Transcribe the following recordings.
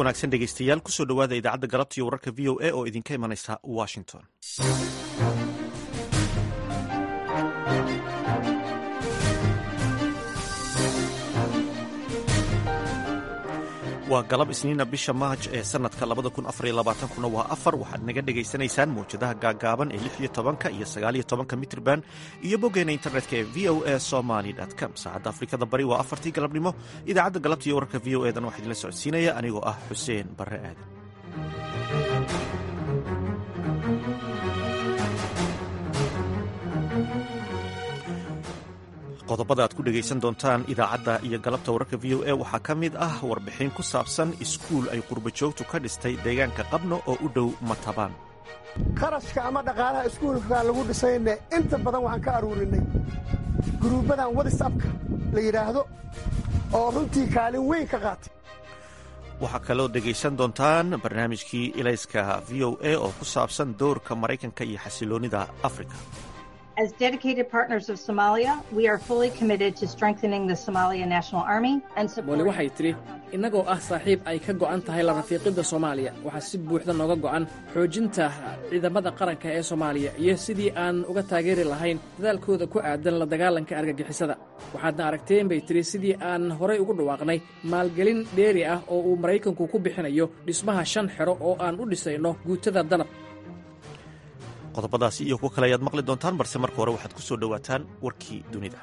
wanaagsan dhegeystayaal kusoo dhowaada idaacadda galabta iyo wararka v o a oo idinka imanaysa washington waa galab isniina bisha maaj ee sanadka kuna waa afar waxaad naga dhegaysanaysaan mawjadaha gaagaaban ee lix iyo tobanka iyo sagaaliyo tobanka mitrban iyo boggeena internetka ee v o a somaly com saacadda afrikada bari waa afartii galabnimo idaacadda galabta iyo wararka v o edan waxaa idinla socodsiinaya anigoo ah xuseen barre aadan qodobada aad ku dhegaysan doontaan idaacadda iyo galabta wararka v o a waxaa ka mid ah warbixin ku saabsan iskuul ay qurbajoogtu ka dhistay deegaanka qabno oo u dhow matabaan qarashka ama dhaqaalaha iskuulka lagu dhisayne inta badan waxaan ka aruurinay guruubbadan wadisabka la yidhaahdo oo runtii kaalin weyn ka qaatay waxaa kaloo dhegaysan doontaan barnaamijkii ilayska v o a oo ku saabsan doorka maraykanka iyo xasiloonnida afrika As dedicated partners of Somalia, we are fully committed to strengthening the Somalia National Army and booli waxay tidhi innagoo ah saaxiib ay ka go'an tahay la rafiiqidda soomaaliya waxaa si buuxda nooga go'an xoojinta ciidamada qaranka ee soomaaliya iyo sidii aan uga taageeri lahayn dadaalkooda ku aadan la dagaalanka argagixisada waxaadna aragteen bay tidhi sidii aan horay ugu dhawaaqnay maalgelin dheeri ah oo uu maraykanku ku bixinayo dhismaha shan xero oo aan u dhisayno guutada danab qodobadaasi iyo kuwo kale ayaad maqli doontaan balse marka hore waxaad ku soo dhowaataan warkii dunida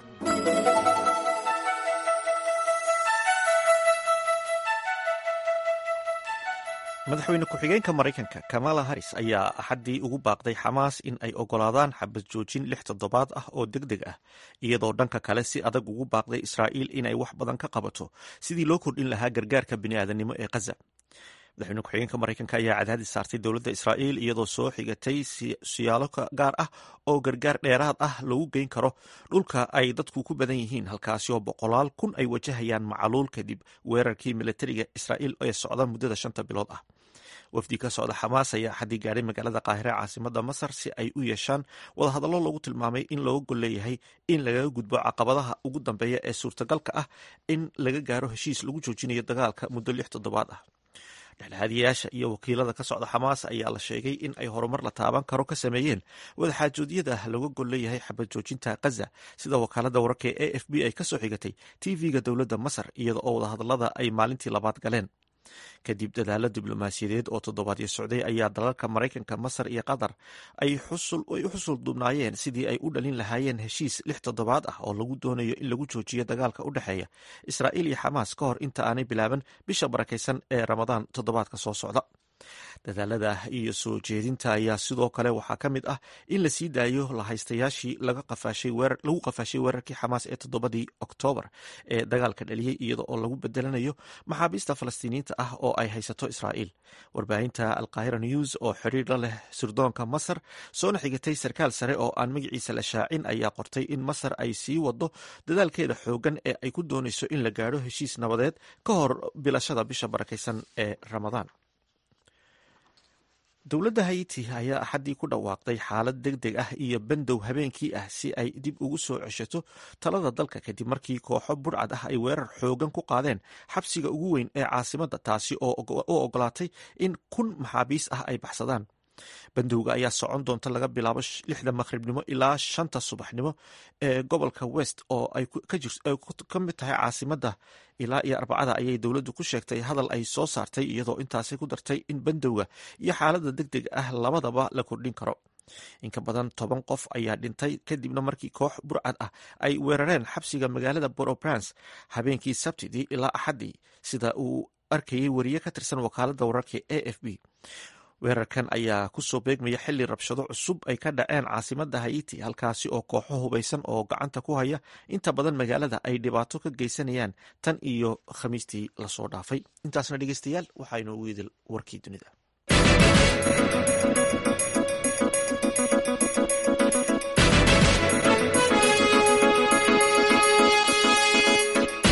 madaxweyne ku-xigeenka maraykanka kamala haris ayaa axaddii ugu baaqday xamaas in ay oggolaadaan xabad joojin lix toddobaad ah oo deg deg ah iyadoo dhanka kale si adag ugu baaqday israa'iil inay wax badan ka qabato sidii loo kordhin lahaa gargaarka bini'aadanimo ee khaza madaxweyne ku-xigeenka maraykanka ayaa cadaadis saartay dowladda israa'iil iyadoo soo xigatay siyaalo gaar ah oo gargaar dheeraad ah lagu geyn karo dhulka ay dadku ku badan yihiin halkaasi oo boqolaal kun ay wajahayaan macaluul kadib weerarkii milatariga israa'iil ee socda muddada shanta bilood ah wafdi ka socda xamaas ayaa xaddii gaadhay magaalada qaahire caasimada masar si ay u yeeshaan wadahadallo lagu tilmaamay in looga gol leeyahay in lagaga gudbo caqabadaha ugu dambeeya ee suurtagalka ah in laga gaaro heshiis lagu joojinayo dagaalka muddo lix toddobaad ah dhexdhexaadiyayaasha iyo wakiilada ka socda xamaas ayaa la sheegay in ay horumar la taaban karo ka sameeyeen wadaxaajoodyada looga gol leeyahay xabad joojinta khaza sida wakaalada wararka ee a f b ay kasoo xigatay tv-ga dowladda masar iyada oo wadahadalada ay maalintii labaad galeen kadib dadaalo diblomaasiyadeed oo toddobaadyo socday ayaa dalalka maraykanka masar iyo qatar ay u xusul dubnaayeen sidii ay u dhalin lahaayeen heshiis lix toddobaad ah oo lagu doonayo in lagu joojiyo dagaalka u dhexeeya israa'iil iyo xamaas ka hor inta aanay bilaaban bisha barakaysan ee ramadaan toddobaadka soo socda dadaalada iyo soo jeedinta ayaa sidoo kale waxaa ka mid ah in la sii daayo lahaystayaashii lagu qafaashay weerarkii xamaas ee toddobadii oktoobar ee dagaalka dhaliyey iyada oo lagu bedelanayo maxaabiista falastiiniyiinta ah oo ay haysato israa'iil warbaahinta alqahira news oo xiriir la leh sirdoonka masar soona xigatay sarkaal sare oo aan magaciisa la shaacin ayaa qortay in masar ay sii wado dadaalkeeda xoogan ee ay ku doonayso in la gaadho heshiis nabadeed ka hor bilashada bisha barakaysan ee ramadaan dowladda haiti ayaa axaddii ku dhawaaqday xaalad deg deg ah iyo bandow habeenkii ah si ay dib ugu soo ceshato talada dalka kadib markii kooxo burcad ah ay weerar xoogan ku qaadeen xabsiga ugu weyn ee caasimadda taasi oo u ogolaatay in kun maxaabiis ah ay baxsadaan bandowga ayaa socon doonta laga bilaabo lixda maqhribnimo ilaa shanta subaxnimo ee gobolka west oo ay ka mid tahay caasimadda ilaa iyo arbacada ayay dowladdu ku sheegtay hadal ay soo saartay iyadoo intaasi ku dartay in bandowga iyo xaaladda deg deg ah labadaba la kordhin karo inka badan toban qof ayaa dhintay kadibna markii koox burcad ah ay weerareen xabsiga magaalada borobrans habeenkii sabtidii ilaa axaddii sida uu arkayay wariye ka tirsan wakaaladda wararka a f b weerarkan ayaa kusoo beegmaya xili rabshado cusub ay ka dhaceen caasimadda haiti halkaasi oo kooxo hubaysan oo gacanta ku haya inta badan magaalada ay dhibaato ka geysanayaan tan iyo khamiistii lasoo dhaafay intaasna dhegeystayaal waxaa inoogu idil warkii dunida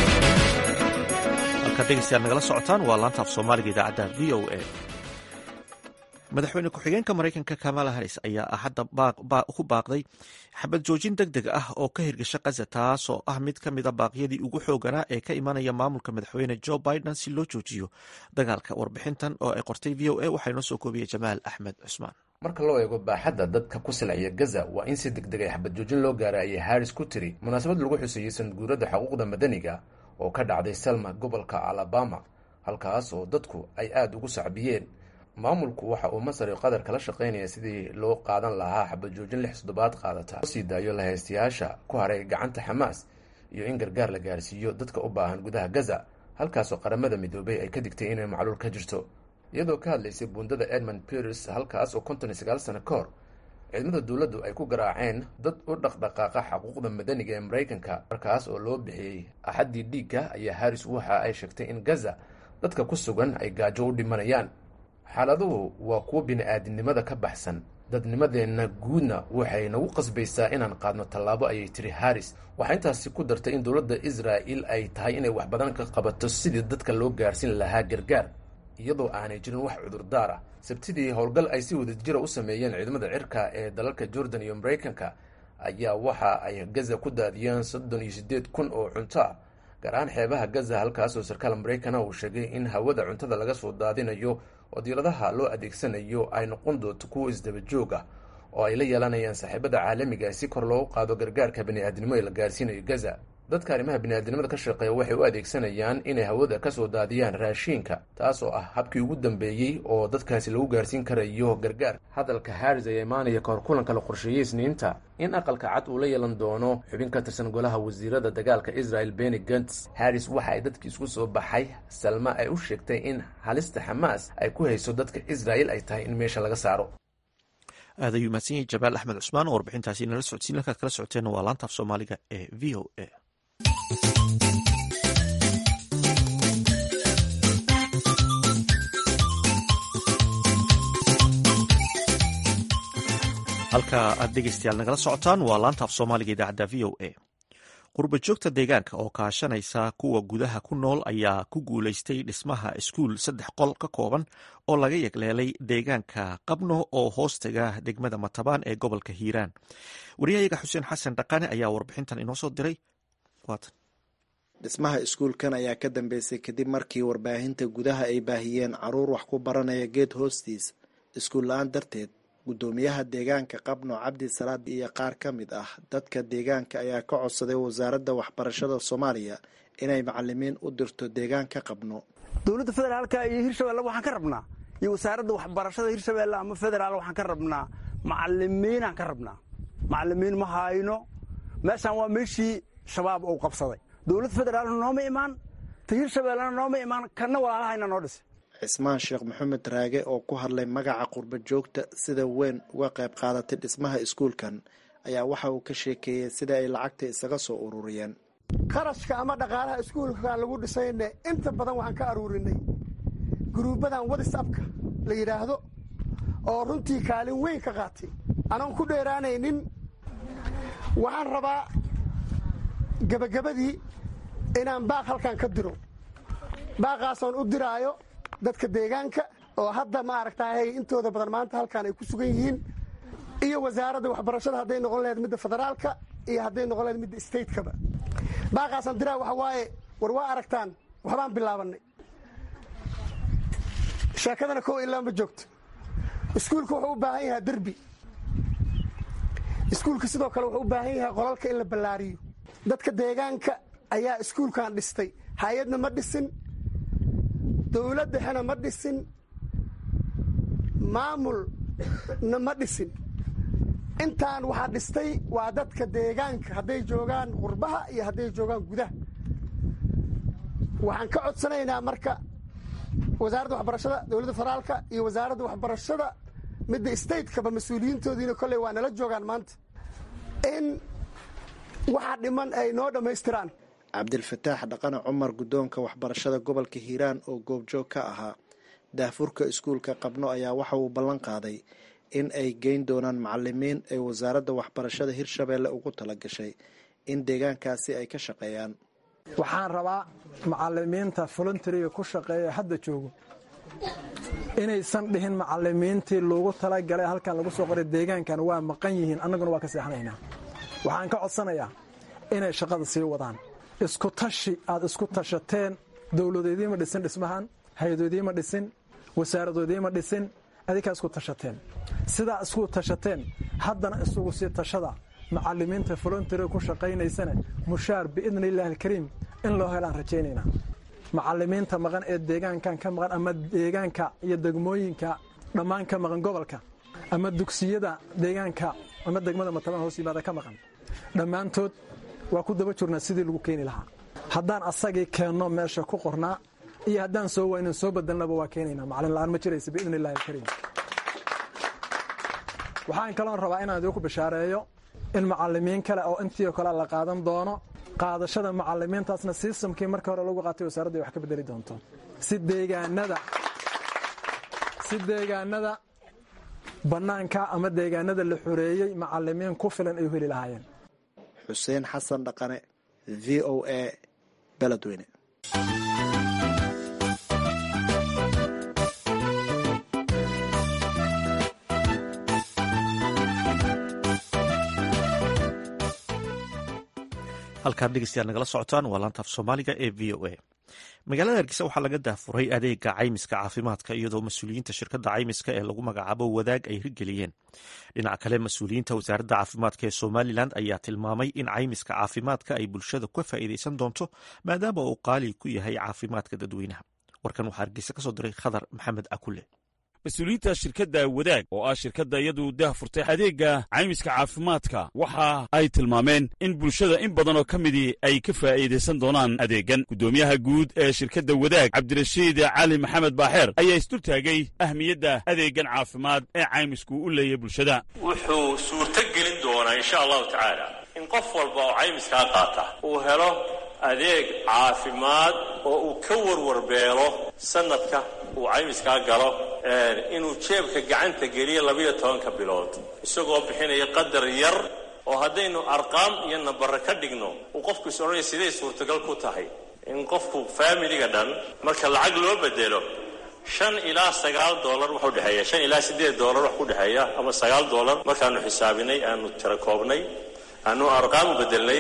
halkaad dhegeystayaal nagala socotaan waa laanta af soomaaliga idaacadda v o a madaxweyne ku-xigeenka maraykanka kamala haris ayaa hadda ku baaqday xabad joojin deg deg ah oo ka hirgasha kaza taasoo ah mid ka mida baaqyadii ugu xooganaa ee ka imanaya maamulka madaxweyne joe biden si loo joojiyo dagaalka warbixintan oo ay qortay v o a waxaa inoo soo koobiyey jamaal axmed cusmaan marka loo eego baaxadda dadka ku silciya gaza waa in si deg deg ay xabad joojin loo gaara ayay haris ku tiri munaasabad lagu xuseeyey sanadguurada xuquuqda madaniga oo ka dhacday selma gobolka alabama halkaas oo dadku ay aada ugu sacbiyeen maamulku waxa uu masar iyo qatar kala shaqaynaya sidii loo qaadan lahaa xabad joojin lix toddobaad qaadata loo sii daayo lahaystayaasha ku haray gacanta xamaas iyo in gargaar la gaarsiiyo dadka u baahan gudaha gaza halkaasoo qaramada midoobay ay ka digtay inay macluul ka jirto iyadoo ka hadlaysay buundada edmund peres halkaas oo konton iyo sagaal sano ka hor ciidamada dowladdu ay ku garaaceen dad u dhaqdhaqaaqa xuquuqda madaniga ee maraykanka markaas oo loo bixiyey axaddii dhiigga ayaa haris waxa ay sheegtay in gaza dadka ku sugan ay gaajo u dhimanayaan xaaladuhu waa kuwo bini-aadinimada ka baxsan dadnimadeenna guudna waxay nagu qasbaysaa inaan qaadno tallaabo ayay tiri haris waxaa intaasi ku dartay in dowladda israa'il ay tahay inay wax badan ka qabato sidii dadka loo gaarsiin lahaa gargaar iyadoo aanay jirin wax cudurdaar ah sabtidii howlgal ay si wadajira u sameeyeen ciidamada cirka ee dalalka jordan iyo maraykanka ayaa waxa ay gaza ku daadiyeen soddon iyo siddeed kun oo cunto ah gaar ahaan xeebaha gaza halkaasoo sarkaal maraykana uu sheegay in hawada cuntada laga soo daadinayo oo diiradaha loo adeegsanayo ay noqon doonto kuwo isdaba joog ah oo ay la yeelanayaan saaxiibada caalamiga si kor loogu qaado gargaarka bani-aadnimo ee la gaarsiinayo gaza dadka arrimaha bini-aadnimada ka shaqeeya waxay u adeegsanayaan inay hawada kasoo daadiyaan raashiinka taas oo ah habkii ugu dambeeyey oo dadkaasi lagu gaarsiin karayo gargaar hadalka haris ayaa imaanaya kahor kulanka la qorsheeyey isniinta in aqalka cad uu la yeelan doono xubin ka tirsan golaha wasiirada dagaalka israel beni gants haris waxa ay dadkii isku soo baxay salma ay u sheegtay in halista xamaas ay ku hayso dadka israel ay tahay in meesha laga saaro aad ayuu mahadsan yahay jamaal axmed cusmaan oo warbixintaasi nala socodsiin halkaad kala socoteenna waa laantaaf soomaaliga ee v o a halka aad dhegeystayaal nagala socotaan waa laantaaf soomaaliga idaacadda v o a qurba joogta deegaanka oo kaashanaysa kuwa gudaha ku nool ayaa ku guulaystay dhismaha iskuul saddex qol ka kooban oo laga yegleelay deegaanka qabno oo hoostaga degmada matabaan ee gobolka hiiraan wariyahayaga xuseen xasan dhaqane ayaa warbixintan inoo soo diray waatan dhismaha iskuulkan ayaa ka dambeysay kadib markii warbaahinta gudaha ay baahiyeen caruur wax ku baranaya geed hoostiis iskuul la-aan darteed guddoomiyaha deegaanka qabno cabdi salaad iyo qaar ka mid ah dadka deegaanka ayaa ka codsaday wasaaradda waxbarashada soomaaliya inay macalimiin u dirto deegaanka qabno dowladda federaalka iyo hirshabelle waxaan ka rabnaa iyo wasaaradda waxbarashada hirshabelle ama federaal waxaan ka rabnaa macalimiinaan ka rabnaa macalimiin ma hayno meeshaan waa meeshii shabaab uu qabsaday dowladda federaalna nooma imaan ta hirshabellena nooma imaan kanna walaalahayna noo dhisay cismaan sheekh maxamed raage oo ku hadlay magaca qurba joogta sida weyn uga qayb qaadatay dhismaha iskuulkan ayaa waxa uu ka sheekeeyey sida ay lacagta isaga soo ururiyeen qarashka ama dhaqaalaha iskuulka lagu dhisayne inta badan waxaan ka aruurinay guruubadan wadisabka la yidhaahdo oo runtii kaalin weyn ka qaatay anoon ku dheeraanaynin waxaan rabaa gebagabadii inaan baaq halkan ka diro baaqaasoon u diraayo dadka deegaanka oo hadda maaragtay intooda badan maanta halkan ay ku sugan yihiin iyo wasaaradda waxbarashada hadday noqon laheyd midda federaalka iyo hadday noqon laheyd midda statekaba baaqaasaan diraa waxa waaye war waa aragtaan waxbaan bilaabanay sheekadana kow ilaa ma joogto iskuulka wuxuu u baahan yahay derbi iskuulka sidoo kale wuxuu u baahan yahay qolalka in la ballaariyo dadka deegaanka ayaa iskuulkan dhistay hay-adna ma dhisin dowlad dhexena ma dhisin maamulna ma dhisin intaan waxaa dhistay waa dadka deegaanka hadday joogaan qurbaha iyo hadday joogaan gudaha waxaan ka codsanaynaa marka wasaaradda waxbarashada dowladda federaalka iyo wasaaradda waxbarashada midda statekaba mas-uuliyiintoodiina kolley waa nala joogaan maanta in waxaa dhiman ay noo dhammaystiraan cabdilfataax dhaqane cumar guddoonka waxbarashada gobolka hiiraan oo goobjoog ka ahaa daafurka iskuulka qabno ayaa waxa uu ballan qaaday in ay geyn doonaan macalimiin ay wasaaradda waxbarashada hirshabeelle ugu tala gashay in deegaankaasi ay ka shaqeeyaan waxaan rabaa macalimiinta voluntaryga ku shaqeeya hadda joogo inaysan dhihin macallimiintii loogu talagalay halkan lagu soo qoray deegaankan waa maqan yihiin annaguna waa ka seexanaynaa waxaan ka codsanayaa inay shaqada sii wadaan isku tashi aad isku tashateen dowladoodiima dhisin dhismahan hay-adoodiima dhisin wasaaradoodiima dhisin adinkaa isku tashateen sidaa isku tashateen haddana isugu sii tashada macallimiinta volontaria ku shaqaynaysana mushaar biidni illaahi alkariim in loo helaan rajaynaynaa macallimiinta maqan ee deegaankan ka maqan ama deegaanka iyo degmooyinka dhammaan ka maqan gobolka ama dugsiyada deegaanka ama degmada mataban hoos yimaada ka maqan dhammaantood waa ku daba jirnaa sidii lagu keeni lahaa haddaan asagii keenno meesha ku qornaa iyo haddaan soo waynin soo bedelnaba waa keenaynaa macallin la'aan ma jiraysa biidni illahi alkariim waxaan kaloon rabaa inaan idinku bishaareeyo in macallimiin kale oo intii oo kale la qaadan doono qaadashada macallimiintaasna sistamkii marka hore lagu qaatay wasaaradda ay wax ka bedeli doonto si deegaanada si deegaanada bannaanka ama deegaanada la xoreeyey macallimiin ku filan ay u heli lahaayeen xuseen xasan dhaqane v o a beledweyne halkaan dhegeystayaal nagala socotaan waa laanta af soomaaliga ee v o a magaalada hargeysa waxaa laga daafuray adeega caymiska caafimaadka iyadoo mas-uuliyiinta shirkadda caymiska ee lagu magacaabo wadaag ay hirgeliyeen dhinaca kale mas-uuliyiinta wasaaradda caafimaadka ee somalilan ayaa tilmaamay in caymiska caafimaadka ay bulshada ka faa'iideysan doonto maadaama uu qaali ku yahay caafimaadka dadweynaha warkan waxaa hargeysa kasoo diray khadar maxamed akule mas-uuliyiinta shirkadda wadaag oo ah shirkadda iyadu dah furtay adeegga caymiska caafimaadka waxa ay tilmaameen in bulshada in badan oo ka midii ay ka faa'iidaysan doonaan adeeggan guddoomiyaha guud ee shirkadda wadaag cabdirashiid cali maxamed baaxeer ayaa isdultaagay ahmiyadda adeeggan caafimaad ee caymisku u leeyahy bulshada wuxuu suurto gelin doonaa insha allahu tacaala in qof walba oo caymiskaa qaata uu helo adeeg caafimaad oo uu ka warwarbeelo sanadka uu caymiskaa galo inuu jeebka gacanta geliyo labiyo tobanka bilood isagoo bixinaya qadar yar oo haddaynu arqaam iyo nambare ka dhigno uu qofku is odhanaya siday suurtagal ku tahay in qofku faamiliga dhan marka lacag loo bedelo shan ilaa sagaal doolar wax udhexeeya shan ilaa siddeed doolar wax ku dhexeeya ama sagaal doolar markaanu xisaabinay aanu tira koobnay aanu arqaam u bedelnay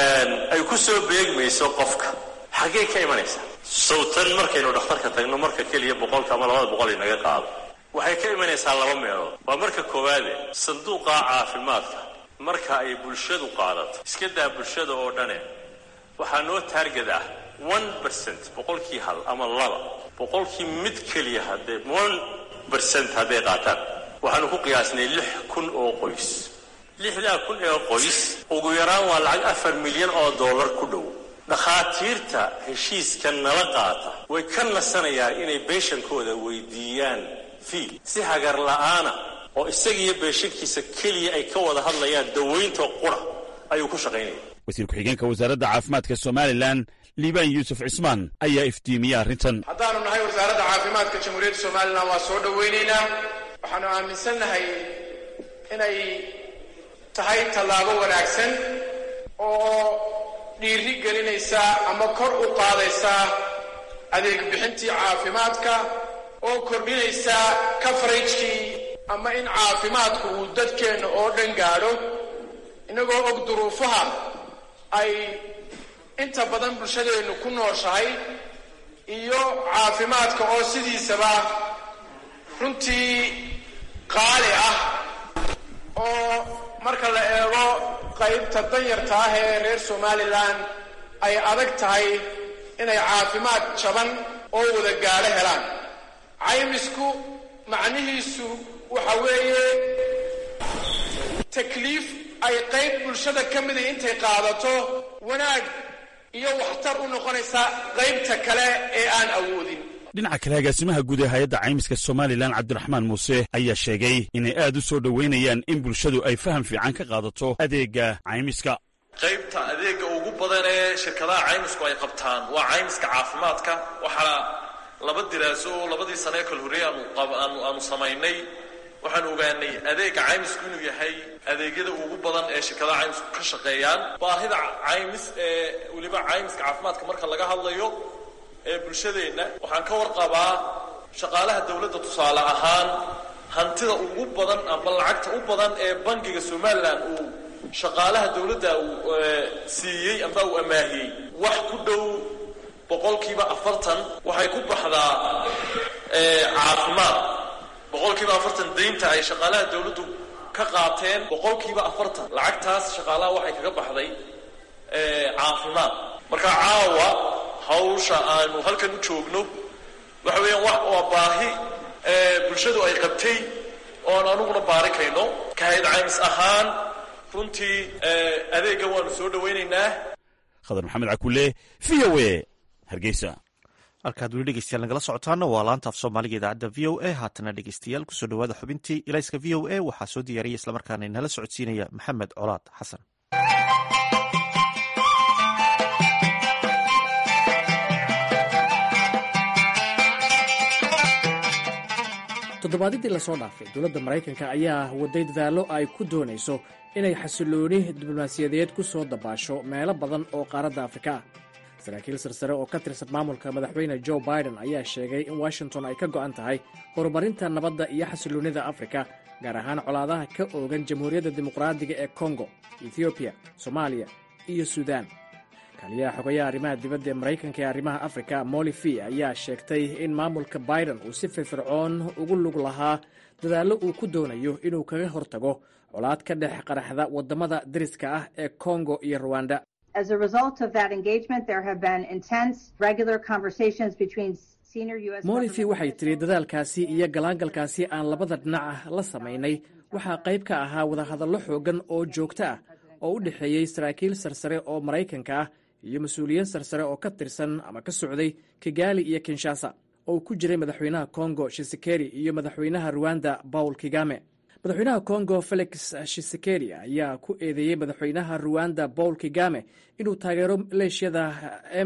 ay ku soo beegmayso qofka xaggay ka imanaysaa sawtan markaynu dhakhtarka tagno marka keliya boqolka ama labada boqol inaga qaado waxay ka imanaysaa laba meelood waa marka koowaade sanduuqa caafimaadka marka ay bulshadu qaadato iska daa bulshada oo dhane waxaa noo taargad ah one bercent boqolkii hal ama laba boqolkii mid keliya haddee one bercent hadday qaataan waxaanu ku qiyaasnay lix kun oo qoys lixdaa kun ee qoys ugu yaraan waa lacag afar milyan oo dollar ku dhow dhakhaatiirta heshiiska nala qaata way ka nasanayaan inay beeshankooda weydiiyaan fii si hagar la'aana oo isagiiyo beeshankiisa keliya ay ka wada hadlayaan dawaynta qura ayuu ku shaqaynaya wasiir ku-xigeenka wasaaradda caafimaadka somalilan liibaan yuusuf cismaan ayaa iftiimiyey arrintan haddaanu nahay wasaaradda caafimaadka jamhuuriyadda somalilan waa soo dhowaynaynaa waxaanu aaminsannahay inay tahay tallaabo wanaagsan oo dhiiri gelinaysa ama kor u qaadaysa adeeg bixintii caafimaadka oo kordhinaysa coveragekii ama in caafimaadku uu dadkeenna oo dhan gaadho innagoo og duruufaha ay inta badan bulshadeennu ku nooshahay iyo caafimaadka oo sidiisaba runtii qaali ah oo marka la eego qaybta danyarta ah ee reer somalilan ay adag tahay inay caafimaad jaban oo wada gaadho helaan caymisku macnihiisu waxa weeye takliif ay qayb bulshada ka mida intay qaadato wanaag iyo waxtar u noqonaysa qaybta kale ee aan awoodin dhinaca kale agaasimaha guud ee hay-adda caymiska somalilan cabdiraxmaan muuse ayaa sheegay inay aad u soo dhoweynayaan in bulshadu ay faham fiican ka qaadato adeegga caymiska qaybta adeegga ugu badan ee shirkadaha caymisku ay qabtaan waa caymiska caafimaadka waxaa laba diraaso oo labadii sane ee kal horreey aanu samaynay waxaan ogaanay adeegga caymisku inuu yahay adeegyada ugu badan ee shirkadaha caymisku ka shaqeeyaan baahida caymis ee weliba caymiska caafimaadka marka laga hadlayo ee bulshadeenna waxaan ka warqabaa shaqaalaha dowladda tusaale ahaan hantida ugu badan ama lacagta u badan ee bangiga somalilan uu shaqaalaha dowladda uu siiyey amba uu amaahiyey wax ku dhow boqolkiiba afartan waxay ku baxdaa caafimaad boqolkiiba afartan daynta ay shaqaalaha dowladdu ka qaateen boqolkiiba afartan lacagtaas shaqaalaha waxay kaga baxday caafimaad marka caawa hawsha aanu halkan u joogno waxa weeyaan wax waa baahi bulshadu ay qabtay oon anuguna baarikayno kahayd caymis ahaan runtii adeegga waanu soo dhowaynaynaa khadar maxamed cakulle v o e hargeysa halkaad weli dhegeystayaal nagala socotaana waa laanta af soomaaliga idaacadda v o a haatana dhegeystayaal kusoo dhawaada xubintii ilayska v o a waxaa soo diyaariyay islamarkaana inala socodsiinaya maxamed colaad xasan toddobaadyadii lasoo dhaafay dowladda maraykanka ayaa waday dadaallo ay ku doonayso inay xasillooni diblomaasiyadeed ku soo dabaasho meelo badan oo qaaradda afrika ah saraakiil sarsare oo ka tirsan maamulka madaxweyne jo biden ayaa sheegay in washington ay ka go'an tahay horumarinta nabadda iyo xasilloonnida afrika gaar ahaan colaadaha ka oogan jamhuuriyadda dimuqraadiga ee kongo ethoobiya soomaaliya iyo suudaan kaaliyaha xogayaha arrimaha dibadda ee maraykanka ee arrimaha afrika molifi ayaa sheegtay in maamulka biden uu si firfircoon ugu lug lahaa dadaallo uu ku doonayo inuu kaga hortago colaad ka dhex qaraxda waddamada dariska ah ee kongo iyo ruwanda As a result of that engagement, there have been intense, regular conversations between senior U.S. molifi waxay tiri dadaalkaasi iyo galaangalkaasi aan labada dhinac la samaynay waxaa qayb ka ahaa wadahadallo xooggan oo joogto ah oo u dhexeeyey saraakiil sarsare oo maraykanka ah iyo mas-uuliyiin sarsare oo ka tirsan ama ka socday kigali iyo kinshasa oo ku jiray madaxweynaha kongo shisekeri iyo madaxweynaha ruwanda paul kigame madaxweynaha kongo felix shisekeri ayaa ku eedeeyey madaxweynaha ruwanda paul kigame inuu taageero maleeshiyada m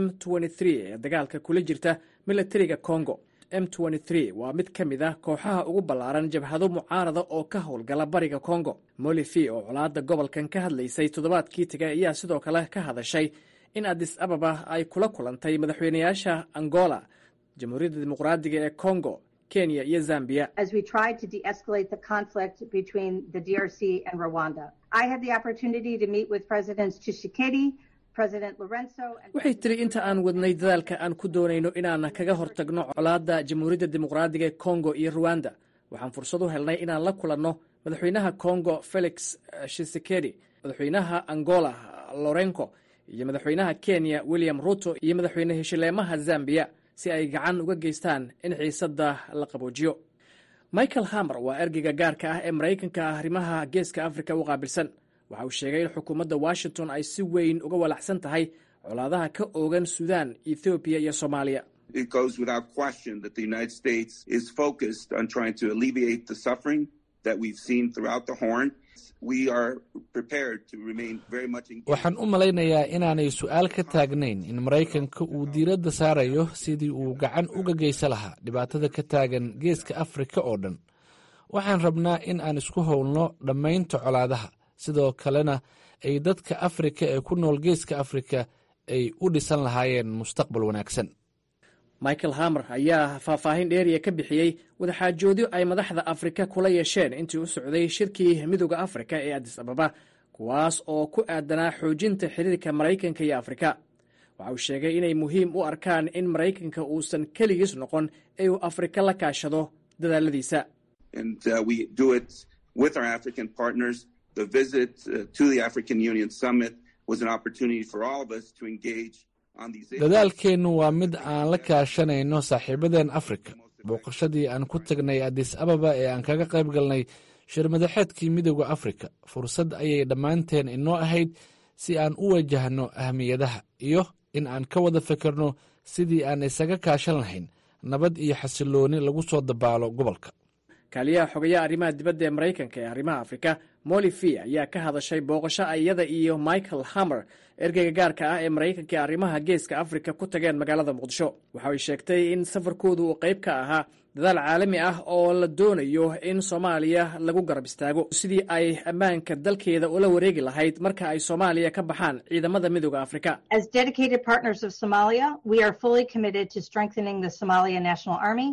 ee dagaalka kula jirta milatariga kongo m waa mid ka mid ah kooxaha ugu ballaaran jabhado mucaarada oo ka howlgala bariga kongo molifi oo colaadda gobolkan ka hadlaysay toddobaadkii tegay ayaa sidoo kale ka hadashay in adis ababa ay kula kulantay madaxweynayaasha angola jamhuuriyadda dimuqraadiga ee kongo kenya iyo zambia as we tried to de-escalate the conflict between the DRC and Rwanda. I had the opportunity to meet with Presidents Tshisekedi, President Lorenzo, and waxay tiri inta aan wadnay dadaalka aan ku doonayno inaan kaga hortagno colaadda jamhuuriyadda dimuqraadiga ee kongo iyo ruwanda waxaan fursad u helnay inaan la kulanno madaxweynaha kongo felix shisekedi madaxweynaha angola lorenco iyo madaxweynaha kenya william ruto iyo madaxweyne heshileemaha zambia si ay gacan uga geystaan in xiisadda la qaboojiyo michael hamer waa ergeyga gaarka ah ee maraykanka arrimaha geeska afrika u qaabilsan waxa uu sheegay in xukuumadda washington ay si weyn uga walaacsan tahay colaadaha ka oogan suudaan ethoobiya iyo soomaaliya It goes without question that the United States is focused on trying to alleviate the suffering that we've seen throughout the Horn. We are prepared to remain very much engaged. waxaan u malaynayaa inaanay su-aal ka taagnayn in maraykanka uu diiradda saarayo sidii uu gacan uga geysan lahaa dhibaatada ka taagan geeska afrika oo dhan waxaan rabnaa in aan isku howlno dhammaynta colaadaha sidoo kalena ay dadka afrika ee ku nool geeska afrika ay u dhisan lahaayeen mustaqbal wanaagsan michael hamer ayaa faahfaahin dheeriya ka bixiyey wadaxaajoodyo ay madaxda afrika kula yeesheen intii u socday shirkii midooda afrika ee adis ababa kuwaas oo ku aadanaa xoojinta xiriirka maraykanka iyo afrika waxa uu sheegay inay muhiim u arkaan in maraykanka uusan keligiis noqon ee uu afrika la kaashado dadaaladiisa And uh, we do it with our African partners. The visit uh, to the African Union Summit was an opportunity for all of us to engage on these issues. dadaalkeennu waa mid aan la kaashanayno saaxiibadeen afrika booqashadii aan ku tagnay adis ababa ee aan kaga qayb galnay shirmadaxeedkii midooda afrika fursad ayay dhammaanteen inoo ahayd si aan u wajahno ahmiyadaha iyo in aan ka wada fikirno sidii aan isaga kaashan lahayn nabad iyo xasilooni lagu soo dabaalo gobolka kaaliyaha xogayaha arrimaha dibadda ee maraykanka ee arrimaha afrika molifi ayaa ka hadashay booqasho iyada iyo michael hamer ergeyga gaarka ah ee maraykanka ee arrimaha geeska afrika ku tageen magaalada muqdisho waxa ay sheegtay in safarkoodu uu qayb ka ahaa dadaal caalami ah oo la doonayo in soomaaliya lagu garab istaago sidii ay ammaanka dalkeeda ula wareegi lahayd marka ay soomaaliya ka baxaan ciidamada midooda afrika As dedicated partners of Somalia, we are fully committed to strengthening the Somalia National Army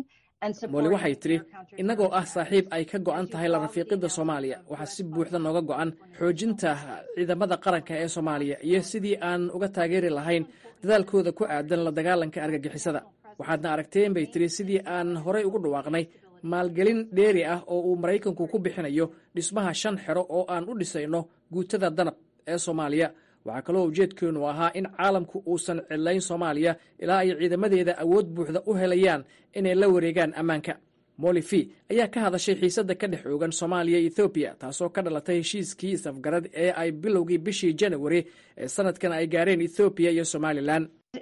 mooli waxay tidhi innagoo ah saaxiib ay ka go'an tahay la rafiiqidda soomaaliya waxaa si buuxda nooga go'an xoojinta ciidamada qaranka ee soomaaliya iyo sidii aan uga taageeri lahayn dadaalkooda ku aadan la dagaalanka argagixisada waxaadna aragteen bay tidhi sidii aan horay ugu dhawaaqnay maalgelin dheeri ah oo uu maraykanku ku bixinayo dhismaha shan xero oo aan u dhisayno guutada danab ee soomaaliya waxaa kaloo ujeedkeenu ahaa in caalamku uusan cidlayn soomaaliya ilaa ay ciidamadeeda awood buuxda u helayaan inay la wareegaan ammaanka molifi ayaa ka hadashay xiisadda ka dhex oogan soomaaliya ethoobiya taasoo ka dhalatay heshiiskii isafgarad ee ay bilowgii bishii janawari ee sanadkan ay gaareen ethoobiya iyo somalilan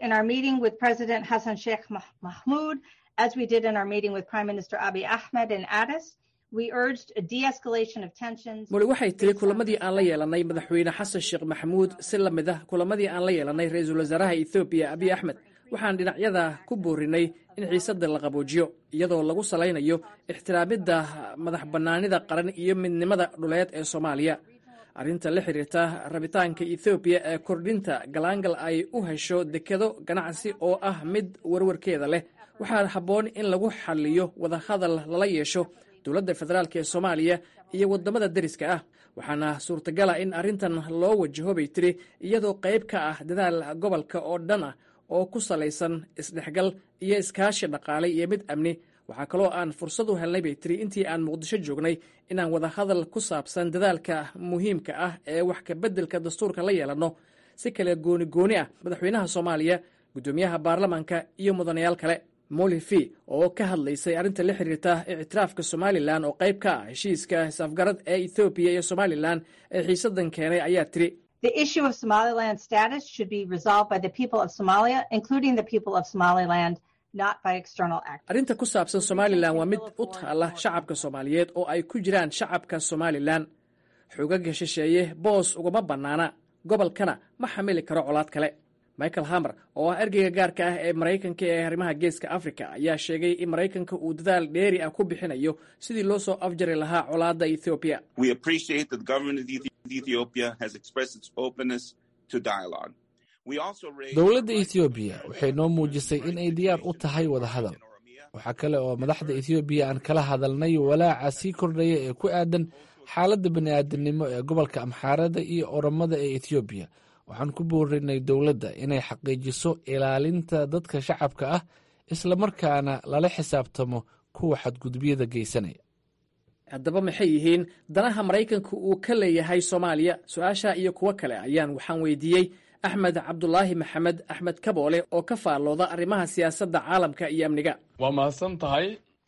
as we did in our meeting with Prime Minister Abiy Ahmed in Addis, we urged a de-escalation of tensions. muli waxay tiri kulamadii aan la yeelanay madaxweyne xasan sheekh maxamuud si la mid ah kulamadii aan la yeelanay ra-iisul wasaaraha ethoobiya abiy axmed waxaan dhinacyada ku boorinay in xiisadda la qaboojiyo iyadoo lagu salaynayo ixtiraamidda madax bannaanida qaran iyo midnimada dhuleed ee soomaaliya arrinta la xiriirta rabitaanka ethoobiya ee kordhinta galaangal ay u hesho dekedo ganacsi oo ah mid warwarkeeda leh waxaa habboon in lagu xaliyo wadahadal lala yeesho dowladda federaalk ee soomaaliya iyo waddamada deriska ah waxaana suurtagala in arrintan loo wajaho bay tiri iyadoo qayb ka ah dadaal gobolka oo dhan ah oo ku salaysan isdhexgal iyo iskaashi dhaqaale iyo mid amni waxaa kaloo aan fursad u helnay bay tiri intii aan muqdisho joognay inaan wadahadal ku saabsan dadaalka muhiimka ah ee wax ka beddelka dastuurka la yeelanno si kale gooni gooni ah madaxweynaha soomaaliya guddoomiyaha baarlamaanka iyo mudanayaal kale molifi oo ka hadlaysay arrinta la xiriirta ictiraafka somalilan oo qayb ka ah heshiiska isafgarad ee ethoobiya iyo somalilan ee xiisadan keenay ayaa tiri The issue of Somaliland status should be resolved by the people of Somalia, including the people of Somaliland, not by external actors. arrinta ku saabsan somalilan waa mid u taala shacabka soomaaliyeed oo ay ku jiraan shacabka somalilan xogaga shisheeye boos ugama bannaana gobolkana ma xamili karo colaad kale michael hamer oo ah ergeyga gaarka ah ee maraykanka ee arrimaha geeska africa ayaa sheegay in maraykanka uu dadaal dheeri ah ku bixinayo sidii loo soo afjari lahaa colaadda ethoobiya We appreciate that the government of Ethiopia has expressed its openness to dialogue. We also raised dowladda ethoobiya waxay noo muujisay in ay diyaar u tahay wadahadal waxaa kale oo madaxda ethoobiya aan kala hadalnay walaaca sii kordhaya ee ku aadan xaaladda bani'aadamnimo ee gobolka amxaarada iyo oromada ee ethoobiya waxaan ku boorinay dowladda inay xaqiijiso ilaalinta dadka shacabka ah islamarkaana lala xisaabtamo kuwa xadgudubyada geysanaya haddaba maxay yihiin danaha maraykanka uu ka leeyahay soomaaliya su-aasha iyo kuwo kale ayaan waxaan weydiiyey axmed cabdulaahi maxamed axmed kaboole oo ka faallooda arrimaha siyaasadda caalamka iyo amniga waa mahadsan tahay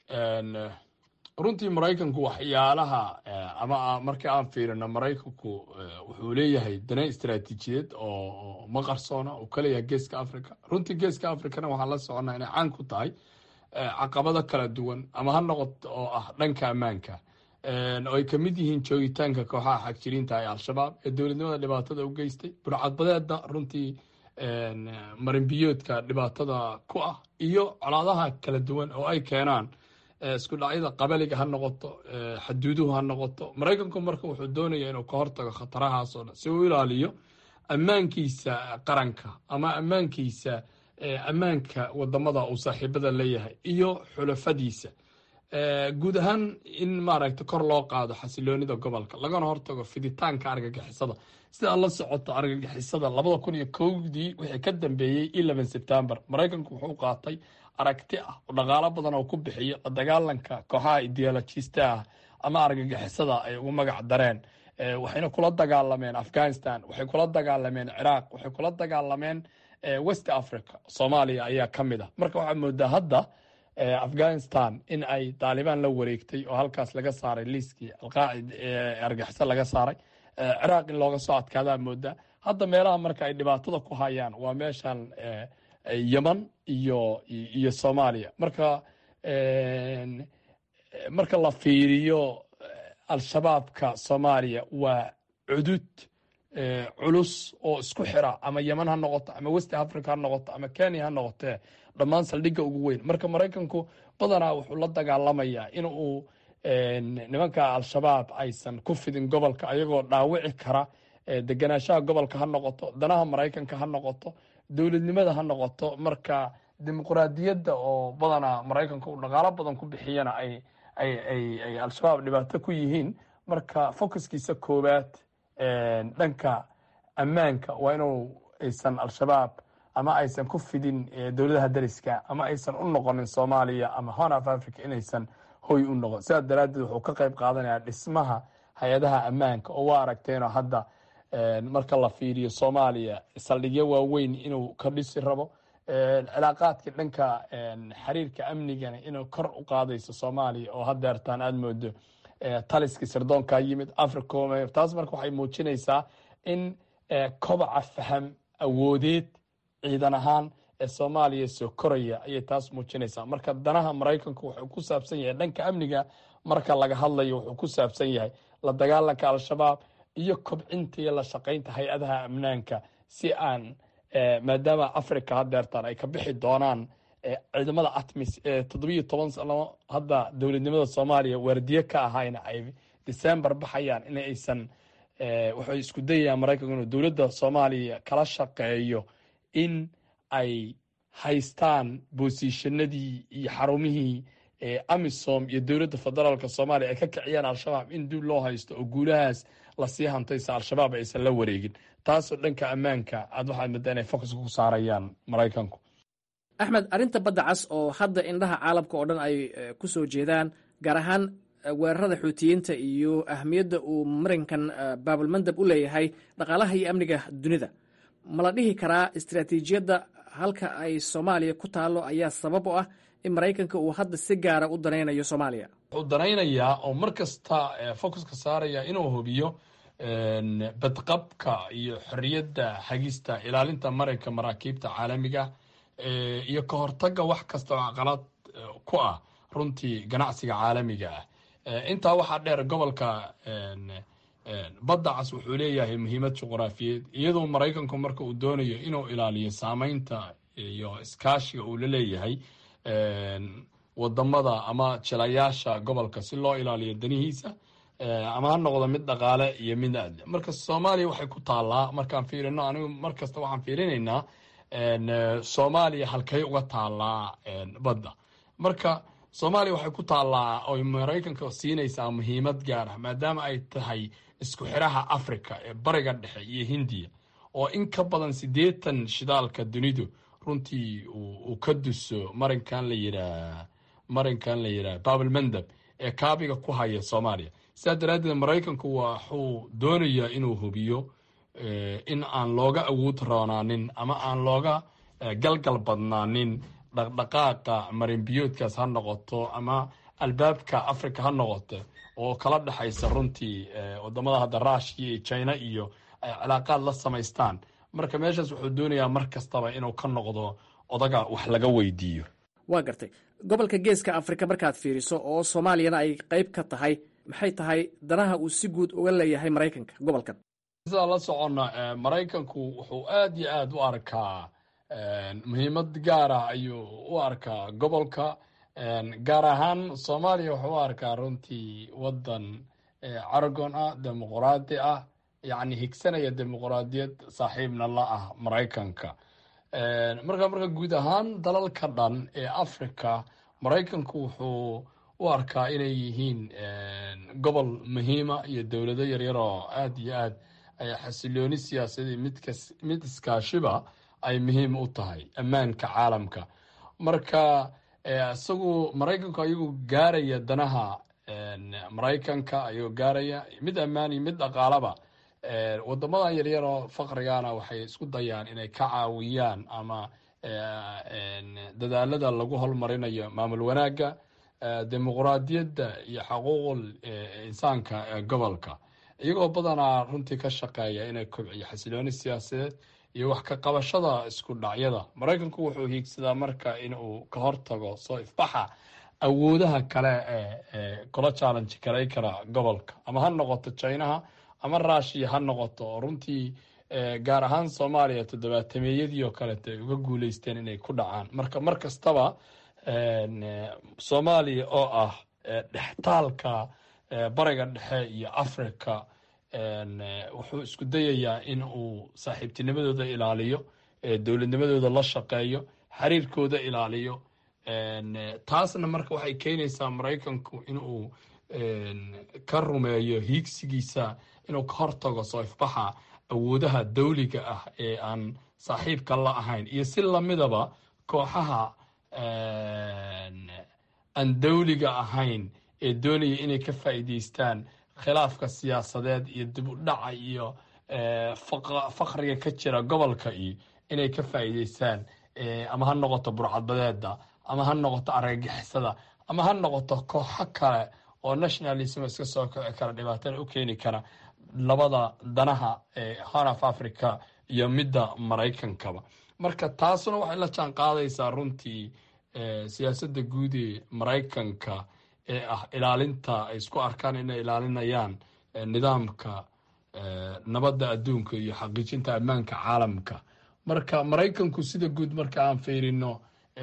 runtii maraykanku waxyaalaha ama marka aan fiirino maraykanku wuxuu leeyahay dana istaraatiijiyadeed oo ma qarsoona uu ka leeyahay geeska africa runtii geeska africana waxaan la soconnaa inay caan ku tahay caqabado kala duwan ama ha noqoto oo ah dhanka ammaanka oo ay ka mid yihiin joogitaanka kooxaha xagjiriinta ee al-shabaab ee dowladnimada dhibaatada u geystay burcadbadeeda runtii marinbiyoodka dhibaatada ku ah iyo colaadaha kala duwan oo ay keenaan isku dhacyada qabaliga ha noqoto xaduuduhu ha noqoto maraykanku marka wuxuu doonaya inuu ka hortago khatarahaas oo dhan si uu ilaaliyo ammaankiisa qaranka ama ammaankiisa ammaanka wadamada uu saaxiibada leeyahay iyo xulafadiisa guud ahaan in maaragta kor loo qaado xasiloonida gobolka lagana hortago fiditaanka argagixisada sidaa la socoto argagixisada labada kun iyo kowdii wixii ka dambeeyey eleven september maraykanku wuxuu qaatay aragti ah oo dhaqaalo badan oo ku bixiyo la dagaalanka kooxaha ideologista ah ama argagixisada ay ugu magac dareen waxayna kula dagaalameen afghanistan waxay kula dagaalameen ciraaq waxay kula dagaalameen west africa soomaaliya ayaa ka mid ah marka waxaa moodaa hadda afghanistan in ay taalibaan la wareegtay oo halkaas laga saaray liiskii alqaacid argaxiso laga saaray ciraaq in looga soo adkaadaa moodaa hadda meelaha marka ay dhibaatada ku hayaan waa meeshan yeman iyo iyo soomaaliya marka marka la fiiriyo al-shabaabka soomaaliya waa cudud culus oo isku xira ama yeman ha noqoto ama west africa ha noqoto ama kenya ha noqotee dhammaan saldhigga ugu weyn marka maraykanku badanaa wuxuu la dagaalamayaa in uu nimanka al-shabaab aysan ku fidin gobolka ayagoo dhaawici kara deganaanshaha gobolka ha noqoto danaha maraykanka ha noqoto dowladnimada ha noqoto marka dimuqraadiyadda oo badanaa maraykanka uu dhaqaalo badan ku bixiyana ay ay ay ay al-shabaab dhibaato ku yihiin marka focuskiisa koowaad dhanka ammaanka waa inuu aysan al-shabaab ama aysan ku fidin dowladaha dariska ama aysan u noqonin soomaaliya ama horn of africa inaysan hoy u noqon sidaas daraaddeed wuxuu ka qayb qaadanayaa dhismaha hay-adaha ammaanka oo waa aragteenoo hadda marka la fiiriyo soomaaliya saldhigyo waaweyn inuu ka dhisi rabo cilaaqaadka dhanka xiriirka amnigana inuu kor u qaadayso soomaaliya oo hadeertaan aada moodo taliskii sirdoonkaa yimid africom taas marka waxay muujinaysaa in kobaca faham awoodeed ciidan ahaan ee soomaaliya soo koraya ayay taas muujinaysaa marka danaha maraykanku wuxuu ku saabsan yahay dhanka amniga marka laga hadlayo wuxuu ku saabsan yahay la dagaalanka al-shabaab iyo kobcinta iyo la shaqaynta hay-adaha amnaanka si aan maadaama africa hadeertaan ay ka bixi doonaan ciidamada atmis ee toddobiyo toban sano hadda dowladnimada soomaaliya waardiye ka ahayna ay december baxayaan in aysan waxay isku dayayaan maraykanku inuu dowladda soomaaliya kala shaqeeyo in ay haystaan boosishanadii iyo xarumihii amisom iyo dowladda federaalka soomaaliya ay ka kiciyaan al-shabaab in dib loo haysto oo guulahaas lasii hantaysa al-shabaab aysan la wareegin taasoo dhanka ammaanka aad waxaad moodaa inay focuska ku saarayaan maraykanku axmed arrinta badda cas oo hadda indhaha caalamka oo dhan ay ku soo jeedaan gaar ahaan weerarada xuutiyiinta iyo ahmiyadda uu marinkan baabalmandab u leeyahay dhaqaalaha iyo amniga dunida ma la dhihi karaa istaraatiijiyadda halka ay soomaaliya ku taallo ayaa sabab u ah in maraykanka uu hadda si gaara u danaynayo soomaaliya wuxuu danaynayaa oo mar kasta focuska saaraya inuu hubiyo badqabka iyo xorriyadda hagista ilaalinta marinka maraakiibta caalamiga iyo ka hortagga wax kasta oo caqalad ku ah runtii ganacsiga caalamiga ah intaa waxaa dheer gobolka badda cas wuxuu leeyahay muhiimad juqraafiyeed iyadoo maraykanku marka uu doonayo inuu ilaaliyo saameynta iyo iskaashiga uu la leeyahay wadamada ama jilayaasha gobolka si loo ilaaliyo danihiisa ama ha noqdo mid dhaqaale iyo mid aadle marka soomaaliya waxay ku taallaa markaan fiirino anigu mar kasta waxaan fiirinaynaa soomaaliya halkay uga taallaa badda marka soomaaliya waxay ku taallaa oy maraykanka siinaysaa muhiimad gaar ah maadaama ay tahay isku xiraha africa ee bariga dhexe iyo hindiya oo in ka badan siddeetan shidaalka dunidu runtii uu ka duso marinkan la yiraa marinkan la yidhaha babalmandab ee kaabiga ku haya soomaaliya sidaa daraaddeed maraykanku waxuu doonayaa inuu hubiyo in aan looga awood roonaanin ama aan looga galgal badnaanin dhaqdhaqaaqa marinbiyoodkaas ha noqoto ama albaabka africa ha noqoto oo kala dhexaysa runtii wadamada hadda rushia iyo china iyo ay cilaaqaad la samaystaan marka meeshaas wuxuu doonayaa mar kastaba inuu ka noqdo odaga wax laga weydiiyo waa gartay gobolka geeska afrika markaad fiiriso oo soomaaliyana ay qayb ka tahay maxay tahay danaha uu si guud uga leeyahay maraykanka gobolkan sidaa la soconna maraykanku wuxuu aad iyo aad u arkaa muhiimad gaara ayuu u arkaa gobolka gaar ahaan soomaaliya wuxuu u arkaa runtii wadan caragon ah dimuqraadi ah yacni higsanaya dimuqraadiyad saaxiibna la ah maraykanka marka marka guud ahaan dalalka dhan ee africa maraykanku wuxuu u arkaa inay yihiin gobol muhiima iyo dowlado yaryar oo aada iyo aad xasilooni siyaasadii midkas mid iskaashiba ay muhiim u tahay ammaanka caalamka marka isagu maraykanku ayagoo gaaraya danaha maraykanka ayagoo gaaraya mid ammaan iyo mid dhaqaalaba wadamadan yaryar oo faqrigana waxay isku dayaan inay ka caawiyaan ama dadaalada lagu holmarinayo maamul wanaagga dimuqraadiyadda iyo xuquuqul insaanka ee gobolka iyagoo badanaa runtii ka shaqeeya inay kobciyo xasilooni siyaasadeed iyo wax ka qabashada isku dhacyada maraykanku wuxuu hiigsadaa marka inuu ka hortago soo ifbaxa awoodaha kale ee kula challenge garay kara gobolka ama ha noqoto chinaha ama rushiya ha noqoto oo runtii gaar ahaan soomaaliya toddobaatameeyadii oo kaleeto ay uga guuleysteen inay ku dhacaan marka mar kastaba soomaaliya oo ah dhextaalka bariga dhexe iyo africa wuxuu isku dayayaa in uu saaxiibtinimadooda ilaaliyo dowladnimadooda la shaqeeyo xiriirkooda ilaaliyo taasna marka waxay keenaysaa maraykanku inuu ka rumeeyo hiigsigiisa inuu ka hortago soo ifbaxa awoodaha dawliga ah ee aan saaxiibka la ahayn iyo si lamidaba kooxaha aan dawliga ahayn ee doonaya inay ka faa'iidaystaan khilaafka siyaasadeed iyo dib u dhaca iyo faqriga ka jira gobolka iyo inay ka faa'iidaystaan ama ha noqoto burcadbadeeda ama ha noqoto argagixisada ama ha noqoto kooxo kale oo nationalism iska soo kici kara dhibaatana u keeni kara labada danaha ee horn of africa iyo midda maraykankaba marka taasuna waxay la jaan qaadaysaa runtii siyaasadda guud ee maraykanka ee ah ilaalinta ay isku arkaan inay ilaalinayaan nidaamka nabadda adduunka iyo xaqiijinta ammaanka caalamka marka maraykanku sida guud marka aan fiirino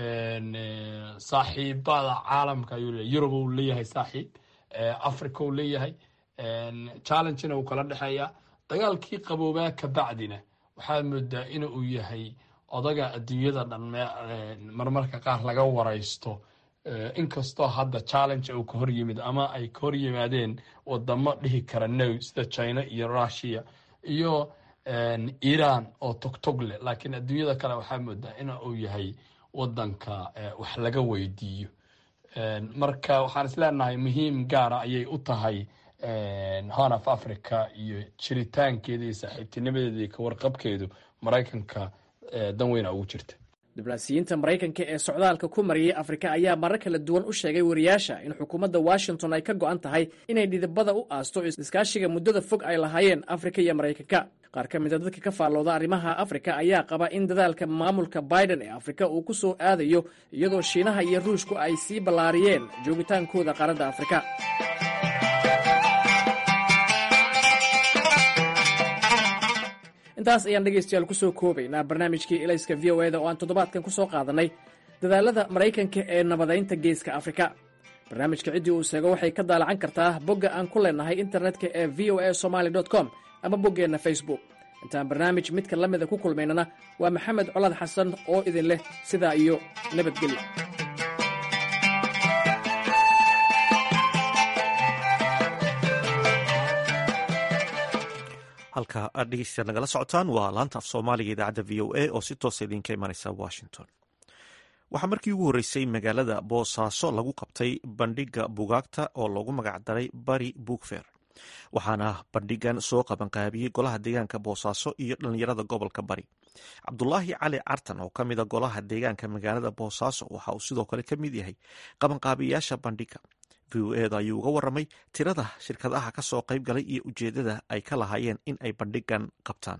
saaxiibada caalamka ayuu leeyahy yurub uu leeyahay saaxiib africa uu leeyahay challengena uu kala dhexeeya dagaalkii qaboobaa ka bacdina waxaa moodaa in uu yahay odaga adduunyada dhan marmarka qaar laga waraysto inkastoo hadda challenge uu ka hor yimid ama ay ka hor yimaadeen wadamo dhihi kara now sida china iyo russia iyo iran oo togtog leh laakiin adduunyada kale waxaa moodaa in uu yahay wadanka wax laga weydiiyo marka waxaan isleenahay muhiim gaara ayay u tahay horn of africa iyo jiritaankeeda iyo saaxiibtinimadeeda iyo kawarqabkeedu maraykanka dan weyna ugu jirta diblaasiyiinta maraykanka ee socdaalka ku mariyey afrika ayaa marar kala duwan u sheegay wariyaasha in xukuumadda washington ay ka go'an tahay inay dhidibada u aasto iskaashiga muddada fog ay lahaayeen afrika iyo maraykanka qaar ka mid a dadka ka faallooda arrimaha afrika ayaa qaba in dadaalka maamulka biden ee afrika uu ku soo aadayo iyadoo shiinaha iyo ruushku ay sii ballaariyeen joogitaankooda qaaradda afrika intaas ayaan dhegaystayaal ku soo koobaynaa barnaamijkii elayska v o eda oo aan toddobaadkan ku soo qaadannay dadaalada maraykanka ee nabadaynta geeska afrika barnaamijka ciddii uu seego waxay ka daalacan kartaa bogga aan ku leenahay internetka ee v o a somaly com ama boggeenna facebook intaan barnaamij midka la mida ku kulmaynana waa maxamed colaad xasan oo idin leh sidaa iyo nabadgelyo halka aad dhegeystayaad nagala socotaan waa laanta af soomaaliga idaacadda v o a oo si toosa idinka imanaysa washington waxaa markii ugu horreysay magaalada boosaaso lagu qabtay bandhigga bugaagta oo loogu magacdaray bari bookfer waxaana bandhigan soo qabanqaabiyey golaha deegaanka boosaaso iyo dhallinyarada gobolka bari cabdulaahi cali cartan oo ka mida golaha deegaanka magaalada boosaaso waxa uu sidoo kale ka mid yahay qabanqaabiyayaasha bandhiga v o eda ayuu uga waramay tirada shirkadaha ka soo qayb galay iyo ujeedada ay ka lahaayeen in ay bandhigan qabtaan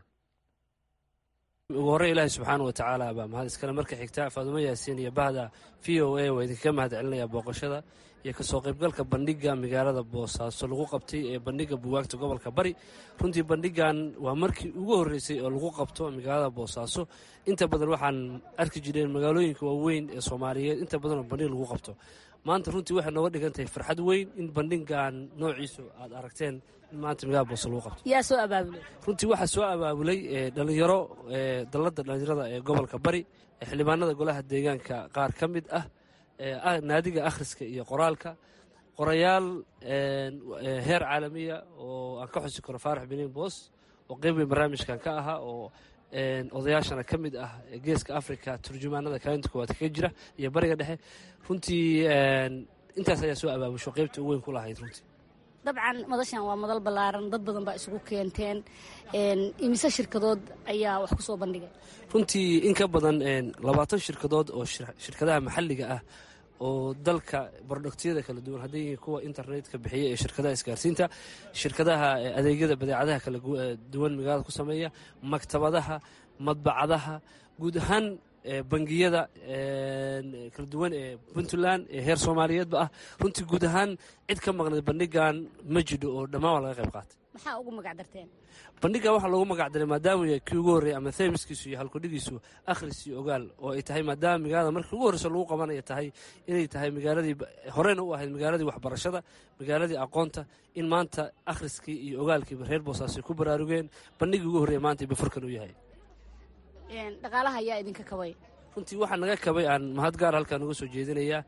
ugu horey ilaahi subxaana wa tacaala baa mahad iskale marka xigta faadumo yaasiin iyo bahda v o a waa idinkaga mahad celinaya booqashada iyo kasoo qaybgalka bandhiga magaalada boosaaso lagu qabtay ee bandhiga buwaagta gobolka bari runtii bandhigan waa markii ugu horreysay oo lagu qabto magaalada boosaaso inta badan waxaan arki jireen magaalooyinka waaweyn ee soomaaliyeed inta badanoo bandhig lagu qabto maanta runtii waxay nooga dhigan tahay farxad weyn in bandhigan noociisu aad aragteen in maanta magaalada boosaaso lagu qabto yaa soo abaabulay runtii waxaa soo abaabulay dhalinyaro dalladda dhallinyarada ee gobolka bari xildhibaanada golaha deegaanka qaar ka mid ah naadiga akhriska iyo qoraalka qorayaal heer caalamiya oo aan ka xusi karo faarax beniin boos oo qeyb weyn barnaamijkan ka ahaa oo odayaashana ka mid ah geeska africa turjumaanada kaalinta koowaad kaga jira iyo bariga dhexe runtii intaas ayaa soo abaabusho qeybta u weyn ku lahayd runtii dabcan madashan waa madal ballaaran dad badan baa isugu keenteen imise shirkadood ayaa wax ku soo bandhigay runtii in ka badan labaatan shirkadood oo shirkadaha maxalliga ah oo dalka brodhoktiyada kala duwan hadday yihiin kuwa internetka bixiya ee shirkadaha isgaarsiinta shirkadaha adeegyada badeecadaha kala duwan magaalada ku sameeya maktabadaha madbacadaha guud ahaan bangiyada kala duwan ee puntland ee heer soomaaliyeedba ah runtii guud ahaan cid ka maqnayd bandhigan ma jidho oo dhammaan waa laga qayb qaatay maxaa ugu magacdarteen bandhigan waxaa loogu magacdaray maadaama yahay kii ugu horreeyay ama themiskiisu iyo halkudhigiisu akhris iyo ogaal oo ay tahay maadaama magaalada markii ugu horreysa lagu qabanaya tahay inay tahay magaaladii horeyna u ahayd magaaladii waxbarashada magaaladii aqoonta in maanta akhriskii iyo ogaalkiiba reer boosaaso ay ku baraarugeen bandhigii ugu horreeya maanta bafurkan uu yahay dhaqaalaha ayaa idinka kabay runtii waxaa naga kabay aan mahad gaar halkaan uga soo jeedinayaa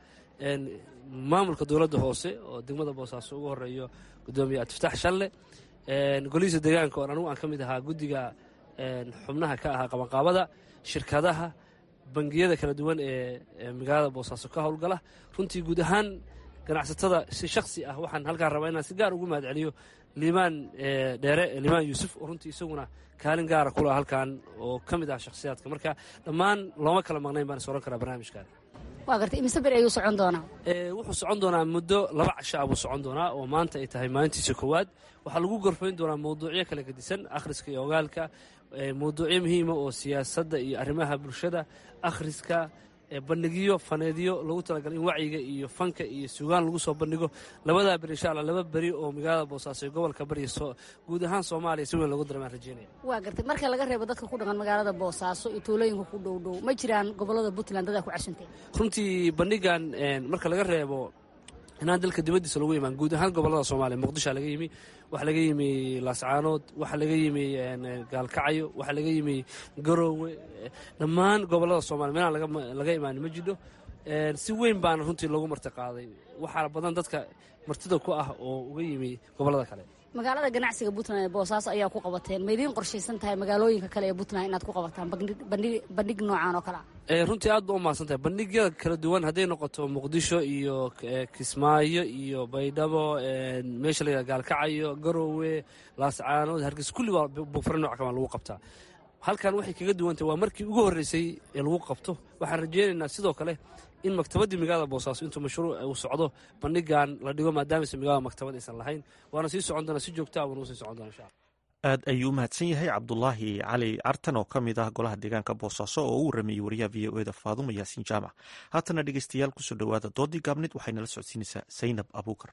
maamulka dowladda hoose oo degmada boosaaso ugu horeeyo gudoomiye abdifataax shalle golihiisa deegaanka oon anugu aan ka mid ahaa guddiga xubnaha ka ahaa qabanqaabada shirkadaha bangiyada kala duwan ee magaalada boosaaso ka howlgala runtii guud ahaan ganacsatada si shaksi ah waxaan halkaan rabaa inaan si gaar ugu mahad celiyo liibaan dheere liibaan yuusuf oo runtii isaguna kaalin gaara kula halkan oo ka mid ah shakhsiyaadka marka dhammaan looma kala maqnayn baan is oran karaa barnaamijkan waa gartay imise ber ayuu socon doonaa wuxuu socon doonaa muddo laba casho ah buu socon doonaa oo maanta ay tahay maalintiisa koowaad waxaa lagu gorfayn doonaa mawduucyo kala gedisan akhriska iyo ogaalka mawduucyo muhiima oo siyaasadda iyo arrimaha bulshada akhriska bandhigyo faneedyo lagu talagalay in wacyiga iyo fanka iyo sugaan lagu soo bandhigo labadaa beri insha alla laba beri oo magaalada boosaaso iyo gobolka bari guud ahaan soomaaliya si weyn loogu daremaan rajeynaya waa gartay marka laga reebo dadka ku dhaqan magaalada boosaaso iyo tuulooyinka ku dhow dhow ma jiraan gobolada puntland dadaa ku cashanteen runtii bandhigan marka laga reebo inaan dalka dibaddiisa lagu imaan guud ahaan gobolada soomaaliya muqdishoa laga yimi waxaa laga yimi laascaanood waxaa laga yimi gaalkacyo waxaa laga yimi garoowe dhammaan gobolada soomaliya meelaan laga imaan ma jidho si weyn baana runtii loogu marti qaaday waxaa badan dadka martida ku ah oo uga yimi gobolada kale magaalada ganacsiga puntland ee boosaaso ayaa ku qabateen ma idiin qorshaysan tahay magaalooyinka kale ee puntland inaad ku qabataan bandhig noocan oo kale ah runtii aad ba u mahadsan tahay bandhigyada kala duwan hadday noqoto muqdisho iyo kismaayo iyo baydhabo meesha la gaalkacayo garoowe laascaanood hargeys kulli waa bufre nooc kama lagu qabtaa halkan waxay kaga duwantahay waa markii ugu horreysay ee lagu qabto waxaan rajeynaynaa sidoo kale in maktabaddii magaalada boosaaso intuu mashruuc uu socdo bandhigan la dhigo maadaamase magaalada maktabad aysan lahayn waana sii socon doonaa si joogta ah waana sii socon doona insha allah aad ayuu u mahadsan yahay cabdulaahi cali cartan oo ka mid ah golaha deegaanka boosaaso oo u warameeyey wariyaha v o eda faadumo yaasiin jaamac haatana dhegeystayaal kusoo dhowaada doodii gaabnid waxay nala socodsiinaysaa saynab abuukar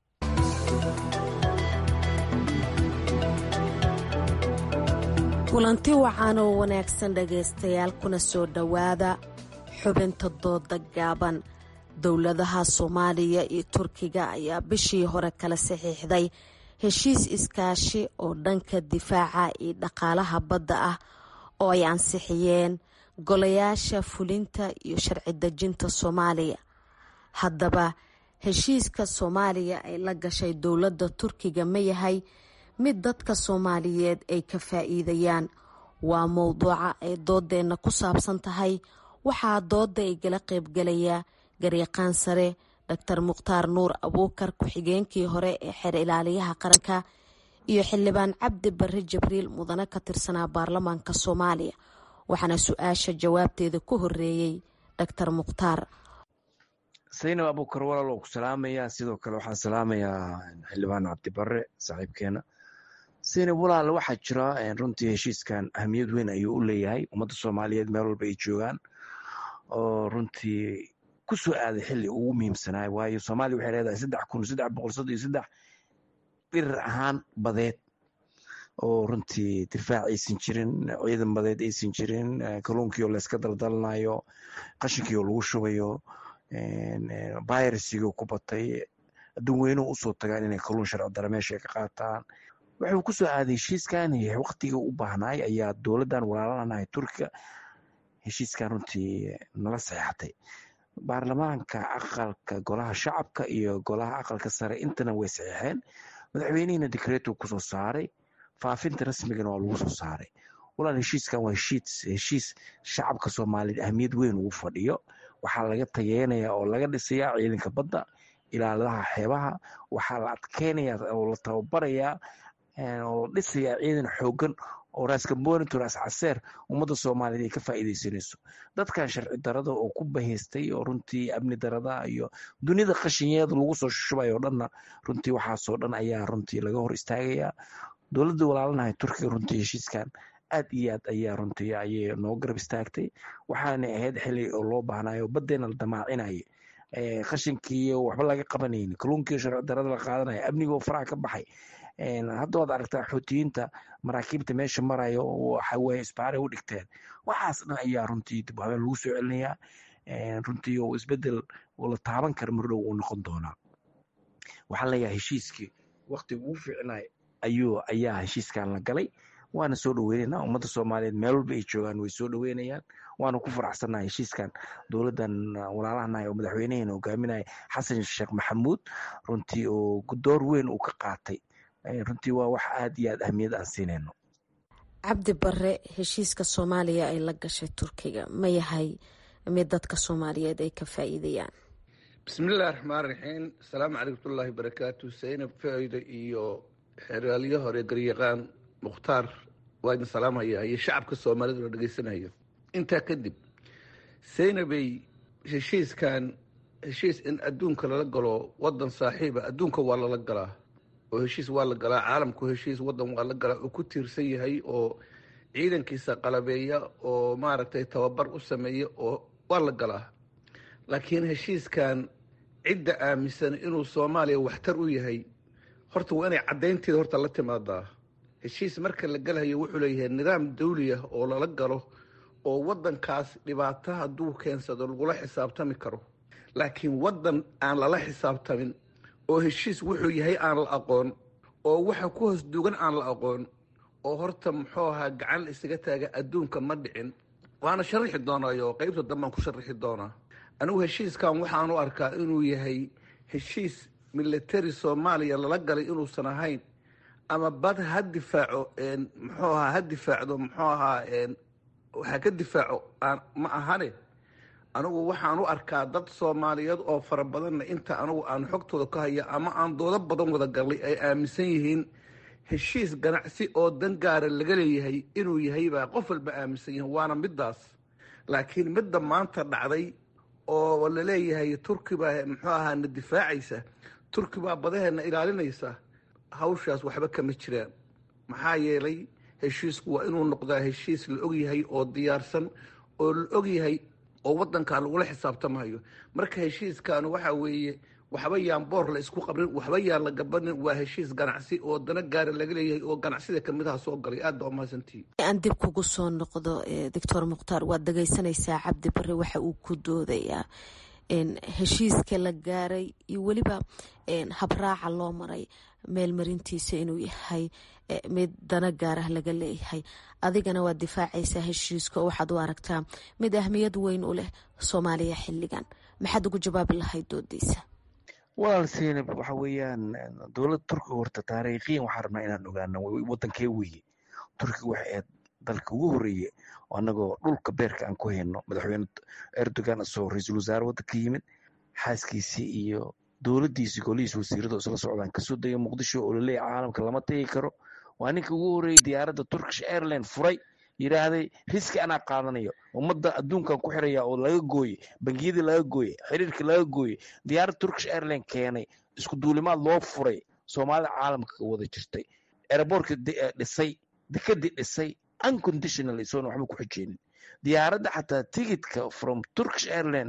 kulanti wacan oo wanaagsan dhegaystayaal kuna soo dhowaada xubinta dooda gaaban dowladaha soomaaliya iyo turkiga ayaa bishii hore kala saxiixday heshiis iskaashi oo dhanka difaaca iyo dhaqaalaha badda ah oo ay ansixiyeen golayaasha fulinta iyo sharci dejinta soomaaliya haddaba heshiiska soomaaliya ay la gashay dowladda turkiga ma yahay mid dadka soomaaliyeed ay ka faa'iidayaan waa mowduuca ay doodeenna ku saabsan tahay waxaa dooda ay gala qaybgalaya garyaqaan sare doctor mukhtaar nuur abuukar ku-xigeenkii hore ee xeer ilaaliyaha qaranka iyo xildhibaan cabdi barre jibriil mudane ka tirsanaa baarlamaanka soomaaliya waxaana su-aasha jawaabteeda ku horeeyey doctor mukhtaar saynab abuukar walaal oo ku salaamayaa sidoo kale waxaan salaamayaa xildhibaan cabdi barre saaxiibkeena saynab walaal waxaa jira runtii heshiiskan ahamiyad weyn ayuu u leeyahay ummadda soomaaliyeed meel walba ay joogaan oo runtii ku soo aaday xilli ugu muhiimsanaay waayo soomaaliya waxay leedahay saddex kun saddex boqol soddon iyo saddex dhirir ahaan badeed oo runtii difaac aysan jirin ciidan badeed aysan jirin kalluunkii oo layska daldalanayo qashinkii oo lagu shubayo virusigii ku batay adduun weynuhu usoo tagaan inay kalluun sharci dara meesha ka qaataan wuxuu ku soo aaday heshiiskan waqtigii u baahnaay ayaa dowladdan walaalanahay turkiga heshiiskan runtii nala saxeexatay baarlamaanka aqalka golaha shacabka iyo golaha aqalka sare intana way saxeexeen madaxweynihina dikreetu kusoo saaray faafinta rasmigana waa lagu soo saaray walaal heshiiskan waa heshiis heshiis shacabka soomaaliyeed ahmiyad weyn ugu fadhiyo waxaa laga tageenaya oo laga dhisayaa ciidanka badda ilaaladaha xeebaha waxaa la adkeynaya oo la tababarayaa oo la dhisayaa ciidan xoogan oo raaskamboonito raas caseer ummadda soomaaliyeed ay ka faa'iidaysanayso dadkan sharci darada oo ku bahaystay oo runtii amni darada iyo dunida qashinyeeda lagu soo shushubayo o dhanna runtii waxaasoo dhan ayaa runtii laga hor istaagayaa dowladda walaalanahay turkiga runtii heshiiskan aad iyo aad ayaa runtii ayay noo garab istaagtay waxaanay ahayd xili oo loo baahnayo badeena la damaacinaya qashinkiiyo waxba laga qabanayni kalluunkiiyo sharci darada la qaadanaya amnigoo faraha ka baxay hadda waad aragtaa xoutiyiinta maraakiibta meesha marayo waxaweye isbaaray u dhigteen waxaas dhan ayaa runtii dib habeen lagu soo celinayaa runtii oo isbedel oo la taaban kara mardhow uu noqon doonaa waxaa leeyahay heshiiskii waqtiga ugu fiicnay ayuu ayaa heshiiskan la galay waana soo dhaweynaynaa ummadda soomaaliyeed meel walba ay joogaan way soo dhaweynayaan waana ku faraxsannahay heshiiskan dowladdan walaalahanahay oo madaxweyneheena hogaaminaya xasan sheekh maxamuud runtii oo door weyn uu ka qaatay runtii waa wax aad iyo aad ahmiyad aan siinayno cabdi bare heshiiska soomaaliya ay la gashay turkiga ma yahay mid dadka soomaaliyeed ay ka faa'iidayaan bismillahi raxmaan raxiim asalaamu calaykutullaahi barakaatu saynab faaida iyo xeraalyo hore garyaqaan mukhtaar waa idin salaamaya iyo shacabka soomaalida oo dhegeysanayo intaa kadib saynabay heshiiskan heshiis in adduunka lala galo wadan saaxiiba adduunka waa lala galaa oo heshiis waa la galaa caalamku heshiis wadan waa la galaa oo ku tiirsan yahay oo ciidankiisa qalabeeya oo maaragtay tababar u sameeya oo waa la galaa laakiin heshiiskan cidda aaminsan inuu soomaaliya waxtar u yahay horta waa inay caddaynteeda horta la timaadaa heshiis marka la galayo wuxuu leeyahay nidaam dawli ah oo lala galo oo wadankaas dhibaato hadduu keensado lagula xisaabtami karo laakiin wadan aan lala xisaabtamin oo heshiis wuxuu yahay aan la aqoon oo waxa ku hoos dugan aan la aqoon oo horta muxuu ahaa gacan la isaga taaga adduunka ma dhicin waana sharaxi doonaayo qeybta dambaan ku sharaxi doonaa anigu heshiiskan waxaan u arkaa inuu yahay heshiis military soomaaliya lala galay inuusan ahayn ama bad ha difaaco muxuu ahaa ha difaacdo muxuu ahaa ha ka difaaco ma ahane anigu waxaan u arkaa dad soomaaliyeed oo fara badanna inta anigu aan xogtooda ka haya ama aan doodo badan wada galay ay aaminsan yihiin heshiis ganacsi oo dan gaara laga leeyahay inuu yahay baa qof walba aaminsan yihiin waana midaas laakiin midda maanta dhacday oo la leeyahay turki baa muxuu ahaa na difaacaysa turki baa badaheena ilaalinaysa hawshaas waxba kama jiraan maxaa yeelay heshiisku waa inuu noqdaa heshiis la ogyahay oo diyaarsan oo la ogyahay oo wadankaa lagula xisaabtamayo marka heshiiskan waxa weeye waxba yaan boor la isku qabrin waxba yaan la gabanin waa heshiis ganacsi oo dana gaara laga leeyahay oo ganacsida kamid aha soo galay aad baa umahadsantihi aan dib kugu soo noqdo doctor mukhtaar waad dhageysanaysaa cabdi bare waxa uu ku doodayaa heshiiska la gaaray iyo weliba habraaca loo maray meelmarintiisa inuu yahay mid dana gaarah laga leeyahay adigana waad difaacaysaa heshiiska oo waxaad u aragtaa mid ahmiyad weyn u leh soomaaliya xilligan maxaad ugu jawaabi lahayd doodiisa walaal seynab waxa weeyaan dowladda turkiga horta taariikhiyan waxaan rabnaa inaan ogaano wadankee weeye turkiga waxay ahayd dalka ugu horeeye anagoo dhulka beerka aan ku hayno madaxweyne erdogan asoo ra-iisul wasaare waddanka yimid xaaskiisii iyo dowladdiisii golihiis wasiirada isla socdaan kasoo degay muqdisho oo laleeyahy caalamka lama tegi karo waa ninka ugu horeeyey diyaaradda turkish airline furay yidhaahday riski anaa qaadanayo ummadda adduunkan ku xiraya oo laga gooye bangiyadii laga gooye xiriirkii laga gooye diyaaradda turkish airline keenay isku duulimaad loo furay soomaalida caalamka ka wada jirtay ereborkii dhisay dekadii dhisay unconditionally soona waxba ku xijeenin diyaaradda xataa ticketka from turkish airline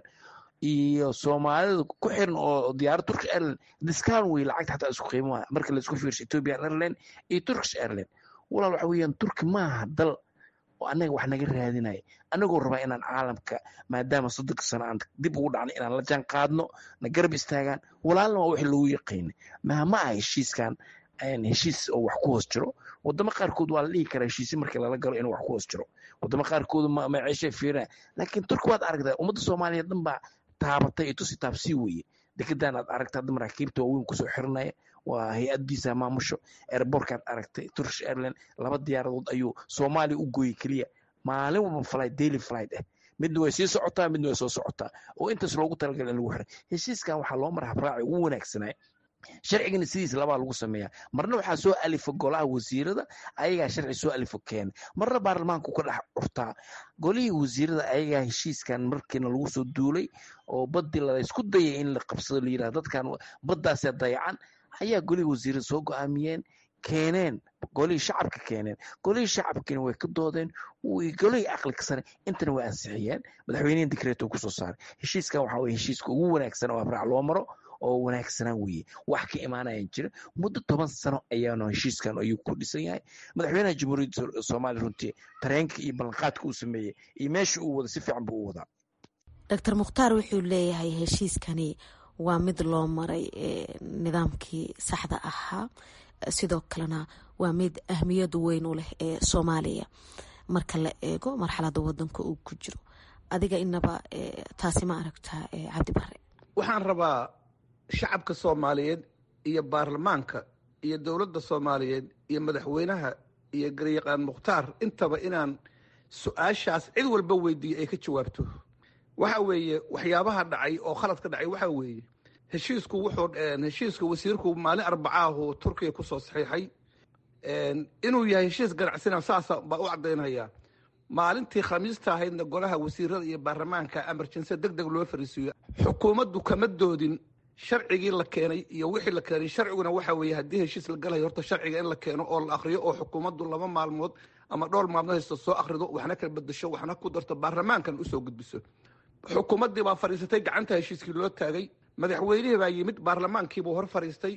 iyo soomaalida ku xiran oo diyaarad turkish airline discount wey lacagta xataa isku qiimaha marka la isku fiirsho ethiopian airline iyo turkish airline walaal waxa weeyaan turki maaha dal oo annaga wax naga raadinaya anagoo rabaa inaan caalamka maadaama soddonka sano aan dib ugu dhacnay inaan la jaan qaadno na garab istaagaan walaalna waa wixii lagu yaqiinay mahama ah heshiiskan heshiis oo wax ku hoos jiro wadamo qaarkood waa la dhihi karaa heshiisi markii lala galo inuu wax ku hoos jiro wadamo qaarkood maciishay fiiraan laakiin turki waad aragtaa ummadda soomaaliyeed dhan baa taabatay iyo tusi taabsii weeye dekedan aad aragta hadda maraakiibta waaweyn kusoo xiranaya waa hay-addiisa maamusho airbortkaad aragtay turkish airline laba diyaaradood ayuu soomaaliya u gooyey keliya maalin walba flight daily flight ah midna way sii socotaa midna way soo socotaa oo intaas loogu talagalay in lagu xiray heshiiskan waxaa loo mara habraaci ugu wanaagsanaa sharcigana sidiisa labaa lagu sameeyaa marna waxaa soo alifa golaha wasiirada ayagaa sharci soo alifo keena marna baarlamaanku ka dhex curtaa golihii wasiirada ayagaa heshiiskan markiina lagu soo duulay oo badii laysku dayay in la qabsado la yidhahdo dadkan baddaasee dayacan ayaa golihii wasiirada soo go-aamiyeen keeneen golihii shacabka keeneen golihii shacabkina way ka doodeen golihii aqli kasane intana way ansixiyeen madaxweynihii dikreeto kusoo saaray heshiiskan waxaa weye heshiiska ugu wanaagsan oo abraac loo maro oo wanaagsanaa weeye wax ka imaanayan jira muddo toban sano ayaanu heshiiskan ayuu ku dhisan yahay madaxweynaha jamhuuriyadda soomaaliya runtii tareenka iyo ballanqaadka uu sameeyey iyo meesha uu wada si fiican buu u wadaa doctor mukhtaar wuxuu leeyahay heshiiskani waa mid loo maray nidaamkii saxda ahaa sidoo kalena waa mid ahmiyad weyn u leh ee soomaaliya marka la eego marxalada wadanka uu ku jiro adiga inaba taasi ma aragtaa cabdi bare waxaan rabaa shacabka soomaaliyeed iyo baarlamaanka iyo dowladda soomaaliyeed iyo madaxweynaha iyo garyaqaan mukhtaar intaba inaan su-aashaas cid walba weydiiyo ay ka jawaabto waxa weeye waxyaabaha dhacay oo khalad ka dhacay waxa weeye heshiisku wuxuu heshiisku wasiirku maalin arbacaahu turkiya kusoo saxiixay inuu yahay heshiis ganacsina saasa baa u caddaynaya maalintii khamiista ahaydna golaha wasiirada iyo baarlamaanka amarjanse deg deg loo fariisiiyo xukuumaddu kama doodin sharcigii la keenay iyo wixii la keenay sharciguna waxa weeye haddii heshiis la galayo horta sharciga in la keeno oo la akhriyo oo xukuumaddu laba maalmood ama dhowr maalmood haysto soo akhrido waxna kala bedesho waxna ku darto baarlamaankan usoo gudbiso xukuumaddii baa fadhiisatay gacanta heshiiskii loo taagay madaxweynihii baa yimid baarlamaankiibuu hor fadhiistay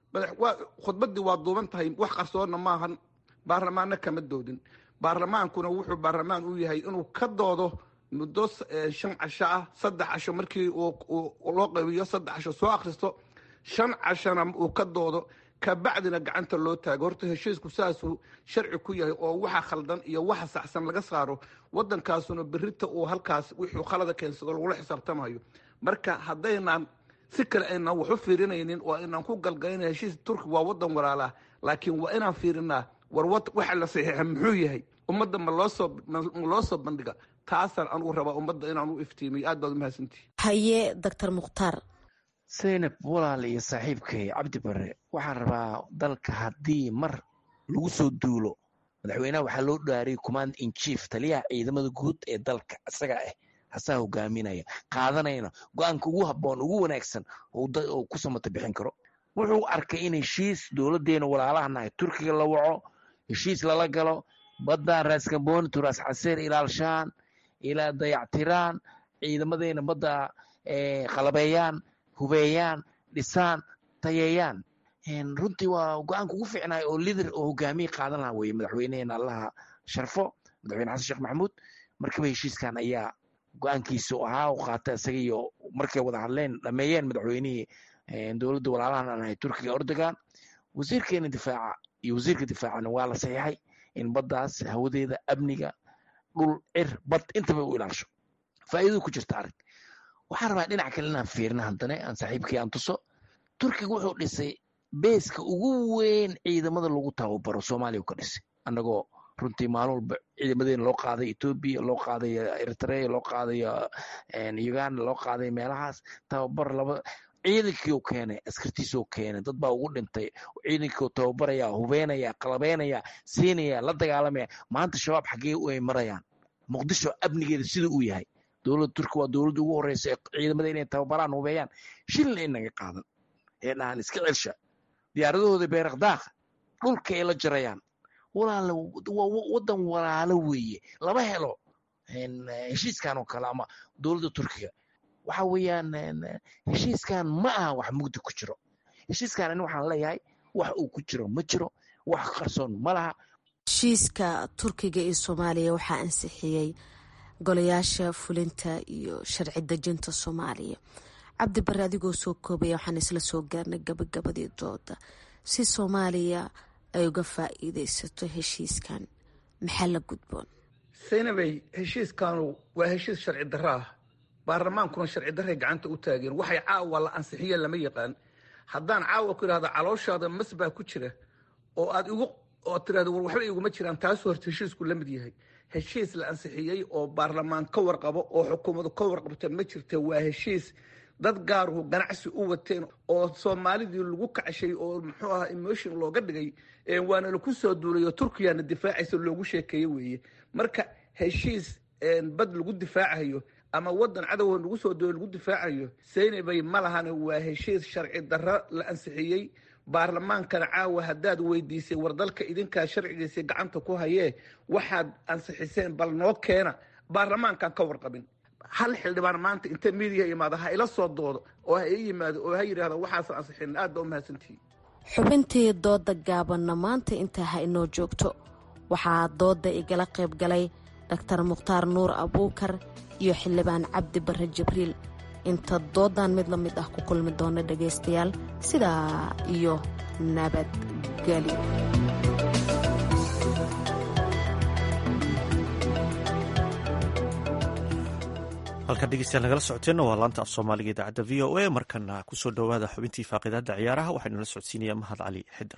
khudbaddii waa duuban tahay wax qarsoonna maahan baarlamaanna kama doodin baarlamaankuna wuxuu baarlamaan u yahay inuu ka doodo muddo shan casho ah saddex casho markii loo qaybiyo saddex casho soo akhristo shan cashona uu ka doodo kabacdina gacanta loo taago horta heshiisku saasuu sharci ku yahay oo waxa khaldan iyo waxa saxsan laga saaro wadankaasuna berita uu halkaas wixuu khalada keensado lagula xisaabtamayo marka haddaynaan si kale aynaan wax u fiirinaynin oo aynaan ku galgalayna heshiis turki waa wadan walaalaa laakiin waa inaan fiirinaa war waxa la saxiixa muxuu yahay ummadda ma loosoo ma loo soo bandhiga taasaan anugu rabaa ummadda inaan u iftiimiyo aad baad u mahadsantihi haye doctor mukhtaar zaynab walaal iyo saaxiibkay cabdi bare waxaan rabaa dalka haddii mar lagu soo duulo madaxweynaha waxaa loo dhaariyay command in chief taliyaha ciidamada guud ee dalka isaga ah hasaa hogaaminaya qaadanayna go-aanka ugu habboon ugu wanaagsan oo ku samata bixin karo wuxuu arkay in heshiis dowladeena walaalaha nahay turkiga la waco heshiis lala galo baddaan raaskambooni turaas caseer ilaalshaan ilaa dayactiraan ciidamadeena badda qalabeeyaan hubeeyaan dhisaan tayeeyaan runtii waa go-aanka ugu fiicnaay oo lider oo hogaamiye qaadan lahaa weye madaxweyneheena allaha sharfo madaxweyne xasan sheekh maxamuud markiiba heshiiskan ayaa go-aankiisu ahaa u qaata isaga iyo markay wada hadleen dhameeyeen madaxweynihii dowladda walaalahan aan ahay turkiga erdogan wasiirkeena difaaca iyo wasiirka difaacana waa la saxiixay in baddaas hawadeeda amniga dhul cir bad intaba u ilaasho faa'iidadu ku jirta arag waxaan rabaa dhinac kale inaan fiirina haddana aan saaxiibkii aan tuso turkiga wuxuu dhisay beeska ugu weyn ciidamada lagu tababaro soomaaliya ka dhisay annagoo runtii maalin walba ciidamadeena loo qaaday etoobiya loo qaaday eritrea loo qaaday uganda loo qaaday meelahaas tababar laba ciidankii u keenay askartiisuu keenay dad baa ugu dhintay ciidankii tababaraya hubeynaya qalabeynaya siinaya la dagaalamaya maanta shabaab xaggee ay marayaan muqdisho amnigeeda sida uu yahay dowladda turki waa dowladda ugu horeysa ee ciidamada inay tababaraan hubeeyaan shilna inaga qaadan ee dhahaan iska celsha diyaaradahooda beerakdaaqa dhulka ay la jarayaan walaala waa wadan walaalo weeye lama helo heshiiskan oo kale ama dowladda turkiga waxa weeyaan heshiiskan ma aha wax mugdi ku jiro heshiiskan ani waxaan leeyahay wax uu ku jiro ma jiro wax qarsoon ma laha heshiiska turkiga iyo soomaaliya waxaa ansixiyey golayaasha fulinta iyo sharci dejinta soomaaliya cabdi bare adigoo soo koobaya waxaan isla soo gaarnay gabagabadii dooda si soomaaliya ay uga faa'iideysato heshiiskan maxaa la gudboon saynabey heshiiskanu waa heshiis sharci darro ah baarlamaankuna sharci darray gacanta u taageen waxay caawa la ansixiyeen lama yaqaan haddaan caawa ku idhahdo calooshaada mas baa ku jira oo aad igu oo tirahdo war waxba iguma jiraan taasoo horta heshiisku la mid yahay heshiis la ansixiyey oo baarlamaan ka warqabo oo xukuumadu ka warqabta ma jirta waa heshiis dad gaaruhu ganacsi u wateen oo soomaalidii lagu kacshay oo muxuu ahaa emotion looga dhigay waana laku soo duulay oo turkiyana difaacaysa loogu sheekeeye weeye marka heshiis bad lagu difaacayo ama wadan cadowga lagu soo duulay lagu difaacayo saynabay ma lahana waa heshiis sharci darro la ansixiyey baarlamaankana caawa haddaad weydiisay war dalka idinkaa sharcigiisa gacanta ku hayee waxaad ansixiseen bal noo keena baarlamaankan ka warqabin hal xildhibaan maanta inta miidiya imaado ha ila soo doodo oo ha ii yimaado oo ha yidhahdo waxaasan ansixin aad baa u mahadsantihi xubintii dooda gaabanna maanta intaa ha inoo joogto waxaa dooda igala qayb galay dhaktar mukhtaar nuur abuukar iyo xildhibaan cabdi bare jibriil inta doodan mid la mid ah ku kulmi doona dhagaystayaal sidaa iyo nabadgelyo nabadgelyo halkan dhegeystayaal nagala socoteenna waa laanta af soomaaliga idaacadda v o a markana kusoo dhowaada xubintii faaqidaadda ciyaaraha waxaynu la socodsiinayaa mahad cali xidar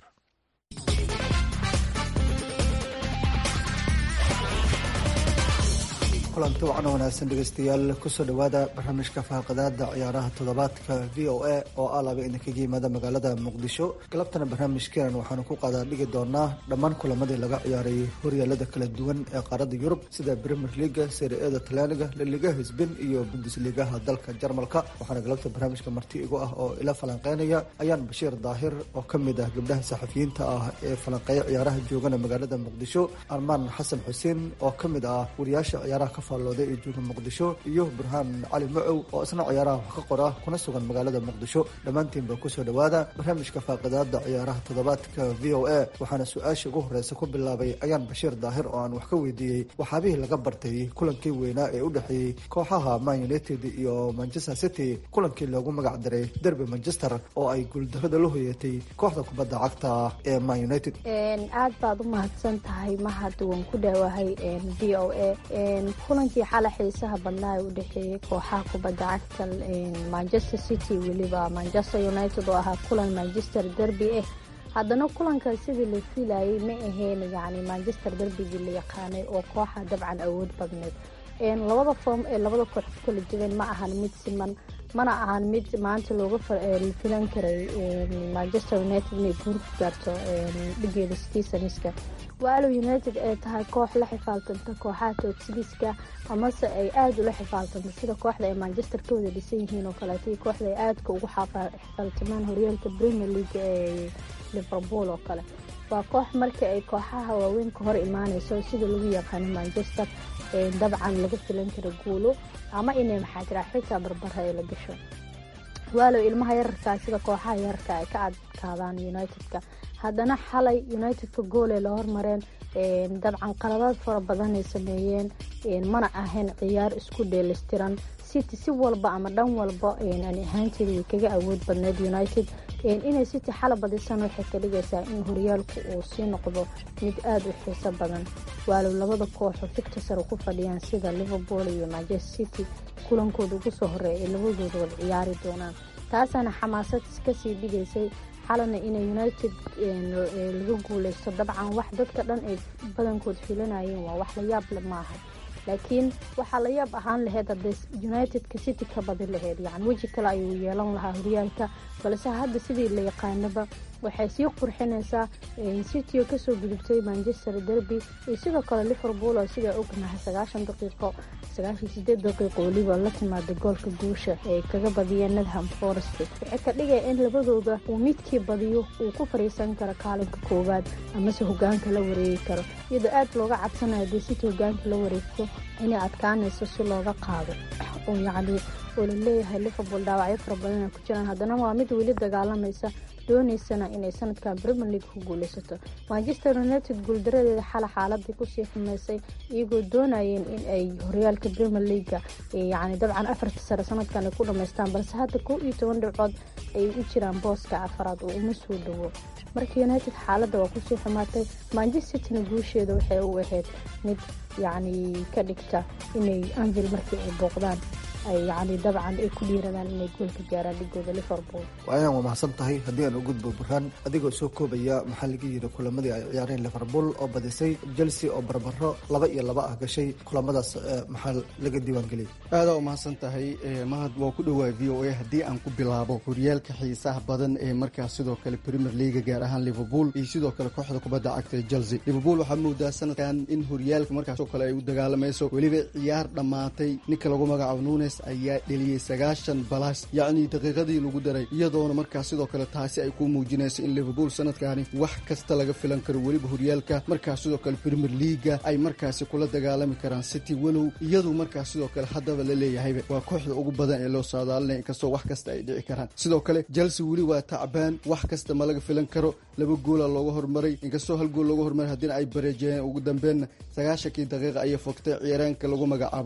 kulanti wacan wanaagsan dhegeystayaal kusoo dhowaada barnaamijka faaqadaada ciyaaraha toddobaadka v o a oo ah laba idinkaga yimaada magaalada muqdisho galabtana barnaamijkeenan waxaanu ku qaadaa dhigi doonaa dhammaan kulamadii laga ciyaaray horyaalada kala duwan ee qaaradda yurub sida premier leaga seri-ada talyaaniga laligaha sbain iyo bundesligaha dalka jarmalka waxaana galabta barnaamijka marti igu ah oo ila falanqeynaya ayaan bashiir daahir oo ka mid ah gabdhaha saxafiyiinta ah ee falanqeeya ciyaaraha joogana magaalada muqdisho armaan xasan xuseen oo ka mid ah wariyaasha ciyaaraha ka faallooday ee jooga muqdisho iyo burhaan cali macow oo isna ciyaaraha wax ka qora kuna sugan magaalada muqdisho dhammaantiinba kusoo dhowaada barnaamijka faaqidaada ciyaaraha toddobaadka v o a waxaana su-aasha ugu horeysa ku bilaabay ayaan bashiir daahir oo aan wax ka weydiiyey waxaabihii laga bartay kulankii weynaa ee u dhexeeyey kooxaha man united iyo manchester city kulankii loogu magac daray derby manchester oo ay guuldarada la hoyatay kooxda kubadda cagta ee man united aad baad u mahadsan tahay mahad waan ku dhaawahay v o a kulankii xala xiisaha badnaa ee u dhexeeyey kooxaha kubadda cagta manchester city weliba manchester united oo ahaa kulan manchester derby ah haddana kulanka sidii la filayay ma ahayn yani manchester derbigii la yaqaanay oo kooxa dabcan awood badneed labada form ee labada koox ku kala jabeen ma ahan mid siman mana ahan mid maanta looga filan karay manchester united inay guur ku gaarto dhigeeda citizenska waalow united ay tahay koox la xifaaltanta kooxaha toogsidiska amase ay aada ula xifaaltanta sida kooxda ay manchester ka wada dhisan yihiin oo kaleeto iyo kooxda ay aadka ugu xifaaltamaan horyaalka premier league ee liverpool oo kale waa koox markii ay kooxaha waaweynka hor imaaneyso sida lagu yaqaano manchester dabcan laga filan kara guulo ama inay maxaa jira xitaa barbara ay la gasho waalow ilmaha yararkaa sida kooxaha yararka ay ka adkaadaan united-ka haddana xalay united-ka goolay la hormareen dabcan qaladaad fara badan ay sameeyeen mana ahayn ciyaar isku dheelistiran city si walba ama dhan walba ani ahaanteeda way kaga awood badneed united inay city xala badisan waxay ka dhigaysaa in horyaalku uu sii noqdo mid aada u xiiso badan waalow labada kooxo fikta sare ku fadhiyaan sida liverpool iyo manchester city kulankooda ugu soo horeeya ay labadooda wada ciyaari doonaan taasaana xamaasad kasii dhigaysay xalana inay united laga guuleysto dabcan wax dadka dhan ay badankood filanayeen waa wax la yaab le maaha laakiin waxaa la yaab ahaan laheyd hadday united-ka city ka badi laheyd yani weji kale ayuu yeelan lahaa horyaalka balse hadda sidii la yaqaanaba waxay sii qurxinaysaa city oo kasoo gudubtay manchester derby iyo sidoo kale liverpool oo sidaa ognahay sagaashan daqiiqo sagaashan sideed daqiiqo weliba la timaada goolka guusha ay kaga badiyeen nedham forest waxay ka dhigaya in labadooda uu midkii badiyo uu ku fariisan karo kaalinka koowaad amase hogaanka la wareegi karo iyadoo aad looga cabsanayo haddii city hogaanka la wareegto inay adkaanayso si looga qaado oo yacni oo la leeyahay liverpool dhaawacyo fara badan ku jiraan haddana waa mid weli dagaalamaysa dooneysana inay sanadkan premier league ku guuleysato manchester united guuldaradeeda xala xaaladii kusii xumeysay iyagoo doonayeen in ay horyaalka premier leaga yani dabcan afarta sare sanadkan ay ku dhamaystaan balse hadda kow iyo toban dhibcood ay u jiraan booska afaraad oo uma soo dhawo marka united xaaladda waa kusii xumaatay manchester cityna guusheeda waxay u ahayd mid yacni ka dhigta inay anvil markii ay booqdaan ay yani dabcan ay ku dhiiradaan inay goolka gaaraan dhigooda liverpool waayaan waa mahadsan tahay haddii aan u gudbo burhaan adigoo soo koobaya maxaa laga yiri kulamadii ay ciyaareen liverpool oo badisay chelsea oo barbaro laba iyo laba ah gashay kulamadaas maxaa laga diiwaangeliyay aadaa u mahadsan tahay mahad waa ku dhowaa v o a haddii aan ku bilaabo horyaalka xiisaha badan ee markaas sidoo kale premier leaga gaar ahaan liverpool iyo sidoo kale kooxda kubadda cagta ee chelsea liverpool waxaa moodaa sanadkan in horyaalka markaas oo kale ay u dagaalamayso weliba ciyaar dhammaatay ninka lagu magacaabo nunes ayaa dheliyey sagaashan balas yacnii daqiiqadii lagu daray iyadoona markaas sidoo kale taasi ay ku muujinayso in liverpool sanadkaani wax kasta laga filan karo weliba horyaalka markaas sidoo kale premier leaga ay markaasi kula dagaalami karaan city walow iyadu markaas sidoo kale haddaba la leeyahayba waa kooxda ugu badan ee loo saadaalinaya inkastoo wax kasta ay dhici karaan sidoo kale chelsea weli waa tacbaan wax kasta ma laga filan karo laba goola looga hormaray inkastoo hal gool looga hormaray haddina ay bareejeyeen ugu dambeenna sagaashankii daqiiqa ayay fogtay ciyaaraanka lagu magacaabo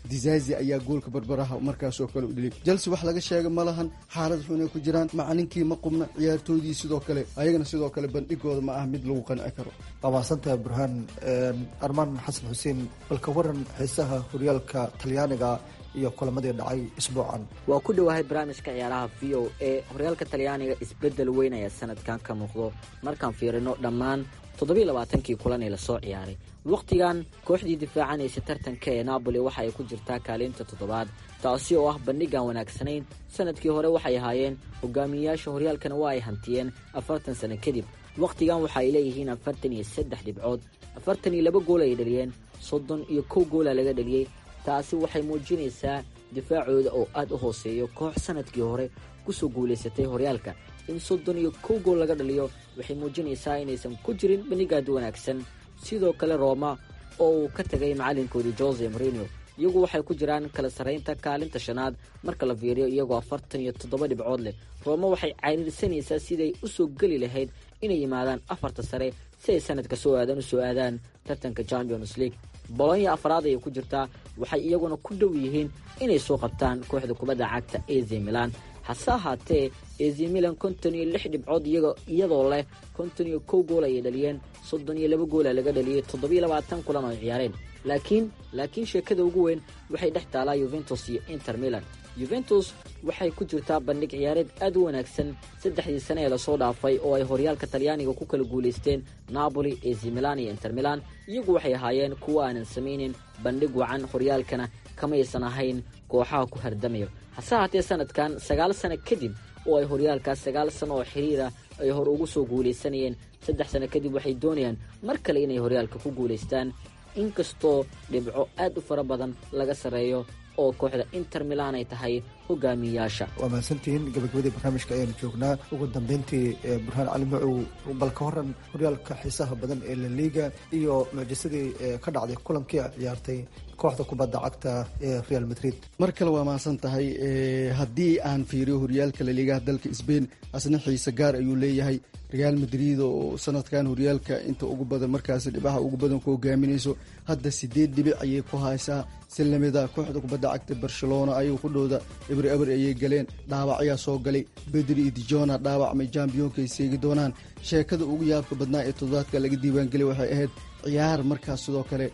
dizazi ayaa goolka barbaraha markaasoo kale u dhilay chelsea wax laga sheega ma lahan xaalad xunay ku jiraan macalinkii ma qubna ciyaartoydii sidoo kale ayagana sidoo kale bandhigooda ma ah mid lagu qanci karo waa mahadsantahay burhaan armaan xasan xuseen balka waran xiisaha horyaalka talyaaniga iyo kulamadii dhacay isbuucan waa ku dhowahay barnaamijka ciyaaraha v o a horyaalka talyaaniga isbeddel weyn ayaa sanadkan ka muuqdo markaan fiirino dhammaan toddobiiy labaatankii kulan ee lasoo ciyaaray wakhtigan kooxdii difaacanaysa tartanka ee napoli waxa ay ku jirtaa kaalinta toddobaad taasi oo ah bandhigaan wanaagsanayn sanadkii hore waxay ahaayeen hogaamiyeyaasha horyaalkana waa ay hantiyeen afartan sano kadib wakhtigan waxa ay leeyihiin afartan iyo saddex dhibcood afartan iyo laba gool ay dhaliyeen soddon iyo kow goola laga dhaliyey taasi waxay muujinaysaa difaacooda oo aad u hooseeyo koox sanadkii hore kusoo guulaysatay horyaalka in soddon iyo kow gool laga dhaliyo waxay muujinaysaa inaysan ku jirin bandhigaad wanaagsan sidoo kale rooma oo uu ka tagay macalinkoodii jose marino iyagu waxay ku jiraan kala sarraynta kaalinta shanaad marka la fiiriyo iyagoo afartan iyo toddoba dhibcood leh rooma waxay cayrirsanaysaa siday u soo geli lahayd inay yimaadaan afarta sare si ay sanadka soo aadan u soo aadaan tartanka champions league bolonya afraad ayay ku jirtaa waxay iyaguna ku dhow yihiin inay soo qabtaan kooxda kubadda cagta eze milan hase ahaatee eze milan konton iyo lix dhibcood iyadoo leh konton iyo kow gool ayay dhaliyeen soddon iyo laba goola laga dhaliyey toddobiyo labaatan kulan oo ay ciyaareen laakiin laakiin sheekada ugu weyn waxay dhex taalaa yuventus iyo inter milan yuventus waxay ku jirtaa bandhig ciyaareed aad u wanaagsan saddexdii sane ee lasoo dhaafay oo ay horyaalka talyaaniga ku kala guulaysteen napoli ezi milan iyo inter milan iyagu waxay ahaayeen kuwa aanan samaynin bandhig wacan horyaalkana kamaysan ahayn kooxaha ku hardamayo hase ahaatee sanadkan sagaal sano kadib oo ay horyaalkaas sagaal sano oo xiriira ay hor ugu soo guulaysanayeen saddex sano kadib waxay doonayaan mar kale inay horyaalka ku guulaystaan inkastoo dhibco aad u fara badan laga sarreeyo oo kooxda inter milan ay tahay hogaamiyayaasha waa mahadsantihiin gabagabadii barnaamijka ayaanu joognaa ugu dambeyntii burhaan cali macow bal ka horan horyaalka xiisaha badan ee laliga iyo mucjisadii ka dhacday kulankii a ciyaartay kooxda kubadda cagta ee real madrid mar kale waa mahadsan tahay haddii aan fiiriyo horyaalka laligaha dalka sbain asna xiise gaar ayuu leeyahay real madrid oo sanadkan horyaalka inta ugu badan markaasi dhibaha ugu badan ku hogaaminayso hadda sideed dhibic ayay ku haysaa si lamida kooxda kubadda cagta barcelona ayuu ku dhowda ebri eber ayay galeen dhaawacyaa soo galay bedri iyo dijona dhaawacmay jambiyonka ay seegi doonaan sheekada ugu yaabka badnaa ee toddobaadka laga diiwaangelay waxay ahayd ciyaar markaas sidoo kale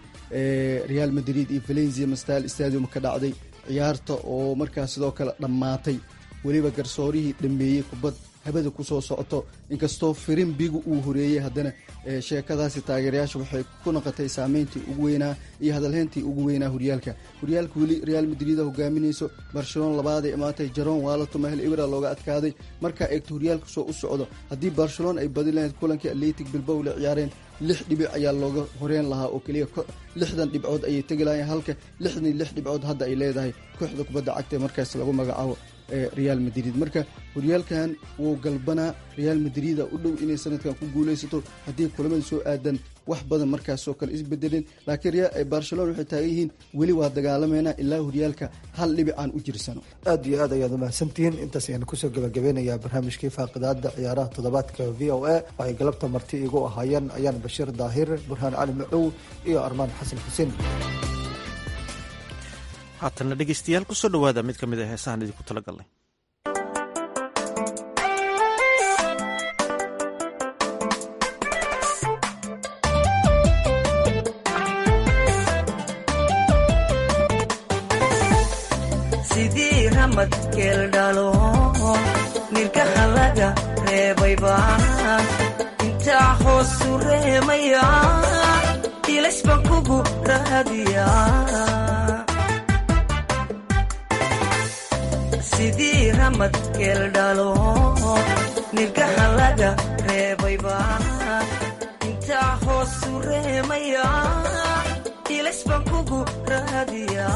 real madrid iyo valencia mastal stadium ka dhacday ciyaarta oo markaas sidoo kale dhammaatay weliba garsoorihii dhameeyey kubad habada kusoo socoto inkastoo firin bigu uu horeeyey haddana sheekadaasi taageerayaasha waxay ku noqotay saameyntii ugu weynaa iyo hadalheyntii ugu weynaa horyaalka horyaalka weli real madrid hogaaminayso barcelona labaaday imaatay jaron waalato mahel ibra looga adkaaday markaa eegto horyaalka soo u socdo haddii barcelona ay badin lahayd kulankii atletic bilbow la ciyaareen lix dhibic ayaa looga horeyn lahaa oo keliya lixdan dhibcood ayay tegi lahayen halka lixdan iyo lix dhibcood hadda ay leedahay kooxda kubadda cagta markaas lagu magacaabo real madrid marka horyaalkan wuu galbanaa real madrida u dhow inay sanadkan ku guulaysato haddii kulamada soo aadan wax badan markaasoo kale isbedelin laakiin barcelona waxay taagan yihiin weli waa dagaalameynaa ilaa horyaalka hal dhibic aan u jirsano aad iyo aad ayaad umahadsantihiin intaas ayaan kusoo gabagabeynayaa barnaamijkii faaqidaada ciyaaraha toddobaadka v o a waxay galabta marti igu ahaayeen ayaan bashiir daahir burhaan cali macow iyo armaan xasan xuseen haatanna dhegeystayaal kusoo dhowaada mid ka mid a heesahan idinku tala galnay sidii ramad geeldhalo nirkaha laga reebayba intaa hoosu reemaya ilays baan kugu raadiya sidii ramad geeldhalo nirkaha laga reebayba intaa hoosu reemaya ilays baan kugu raadiya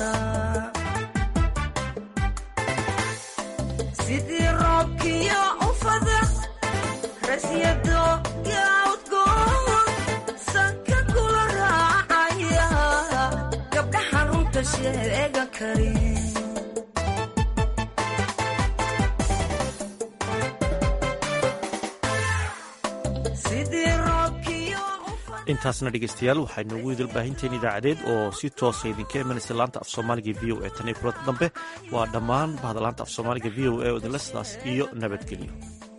sidii roobkiyo ufada rasyado yaudgoon sanka kula raacaya gabdhaha runta sheegan karin intaasna dhegeystayaal waxay noogu idil baahinteen idaacadeed oo si toosa idinka imanaysa laanta af soomaaliga v o e tan iyo kulanta dambe waa dhammaan bahda laanta af soomaaliga v o e oo idinla sidaas iyo nabadgelyo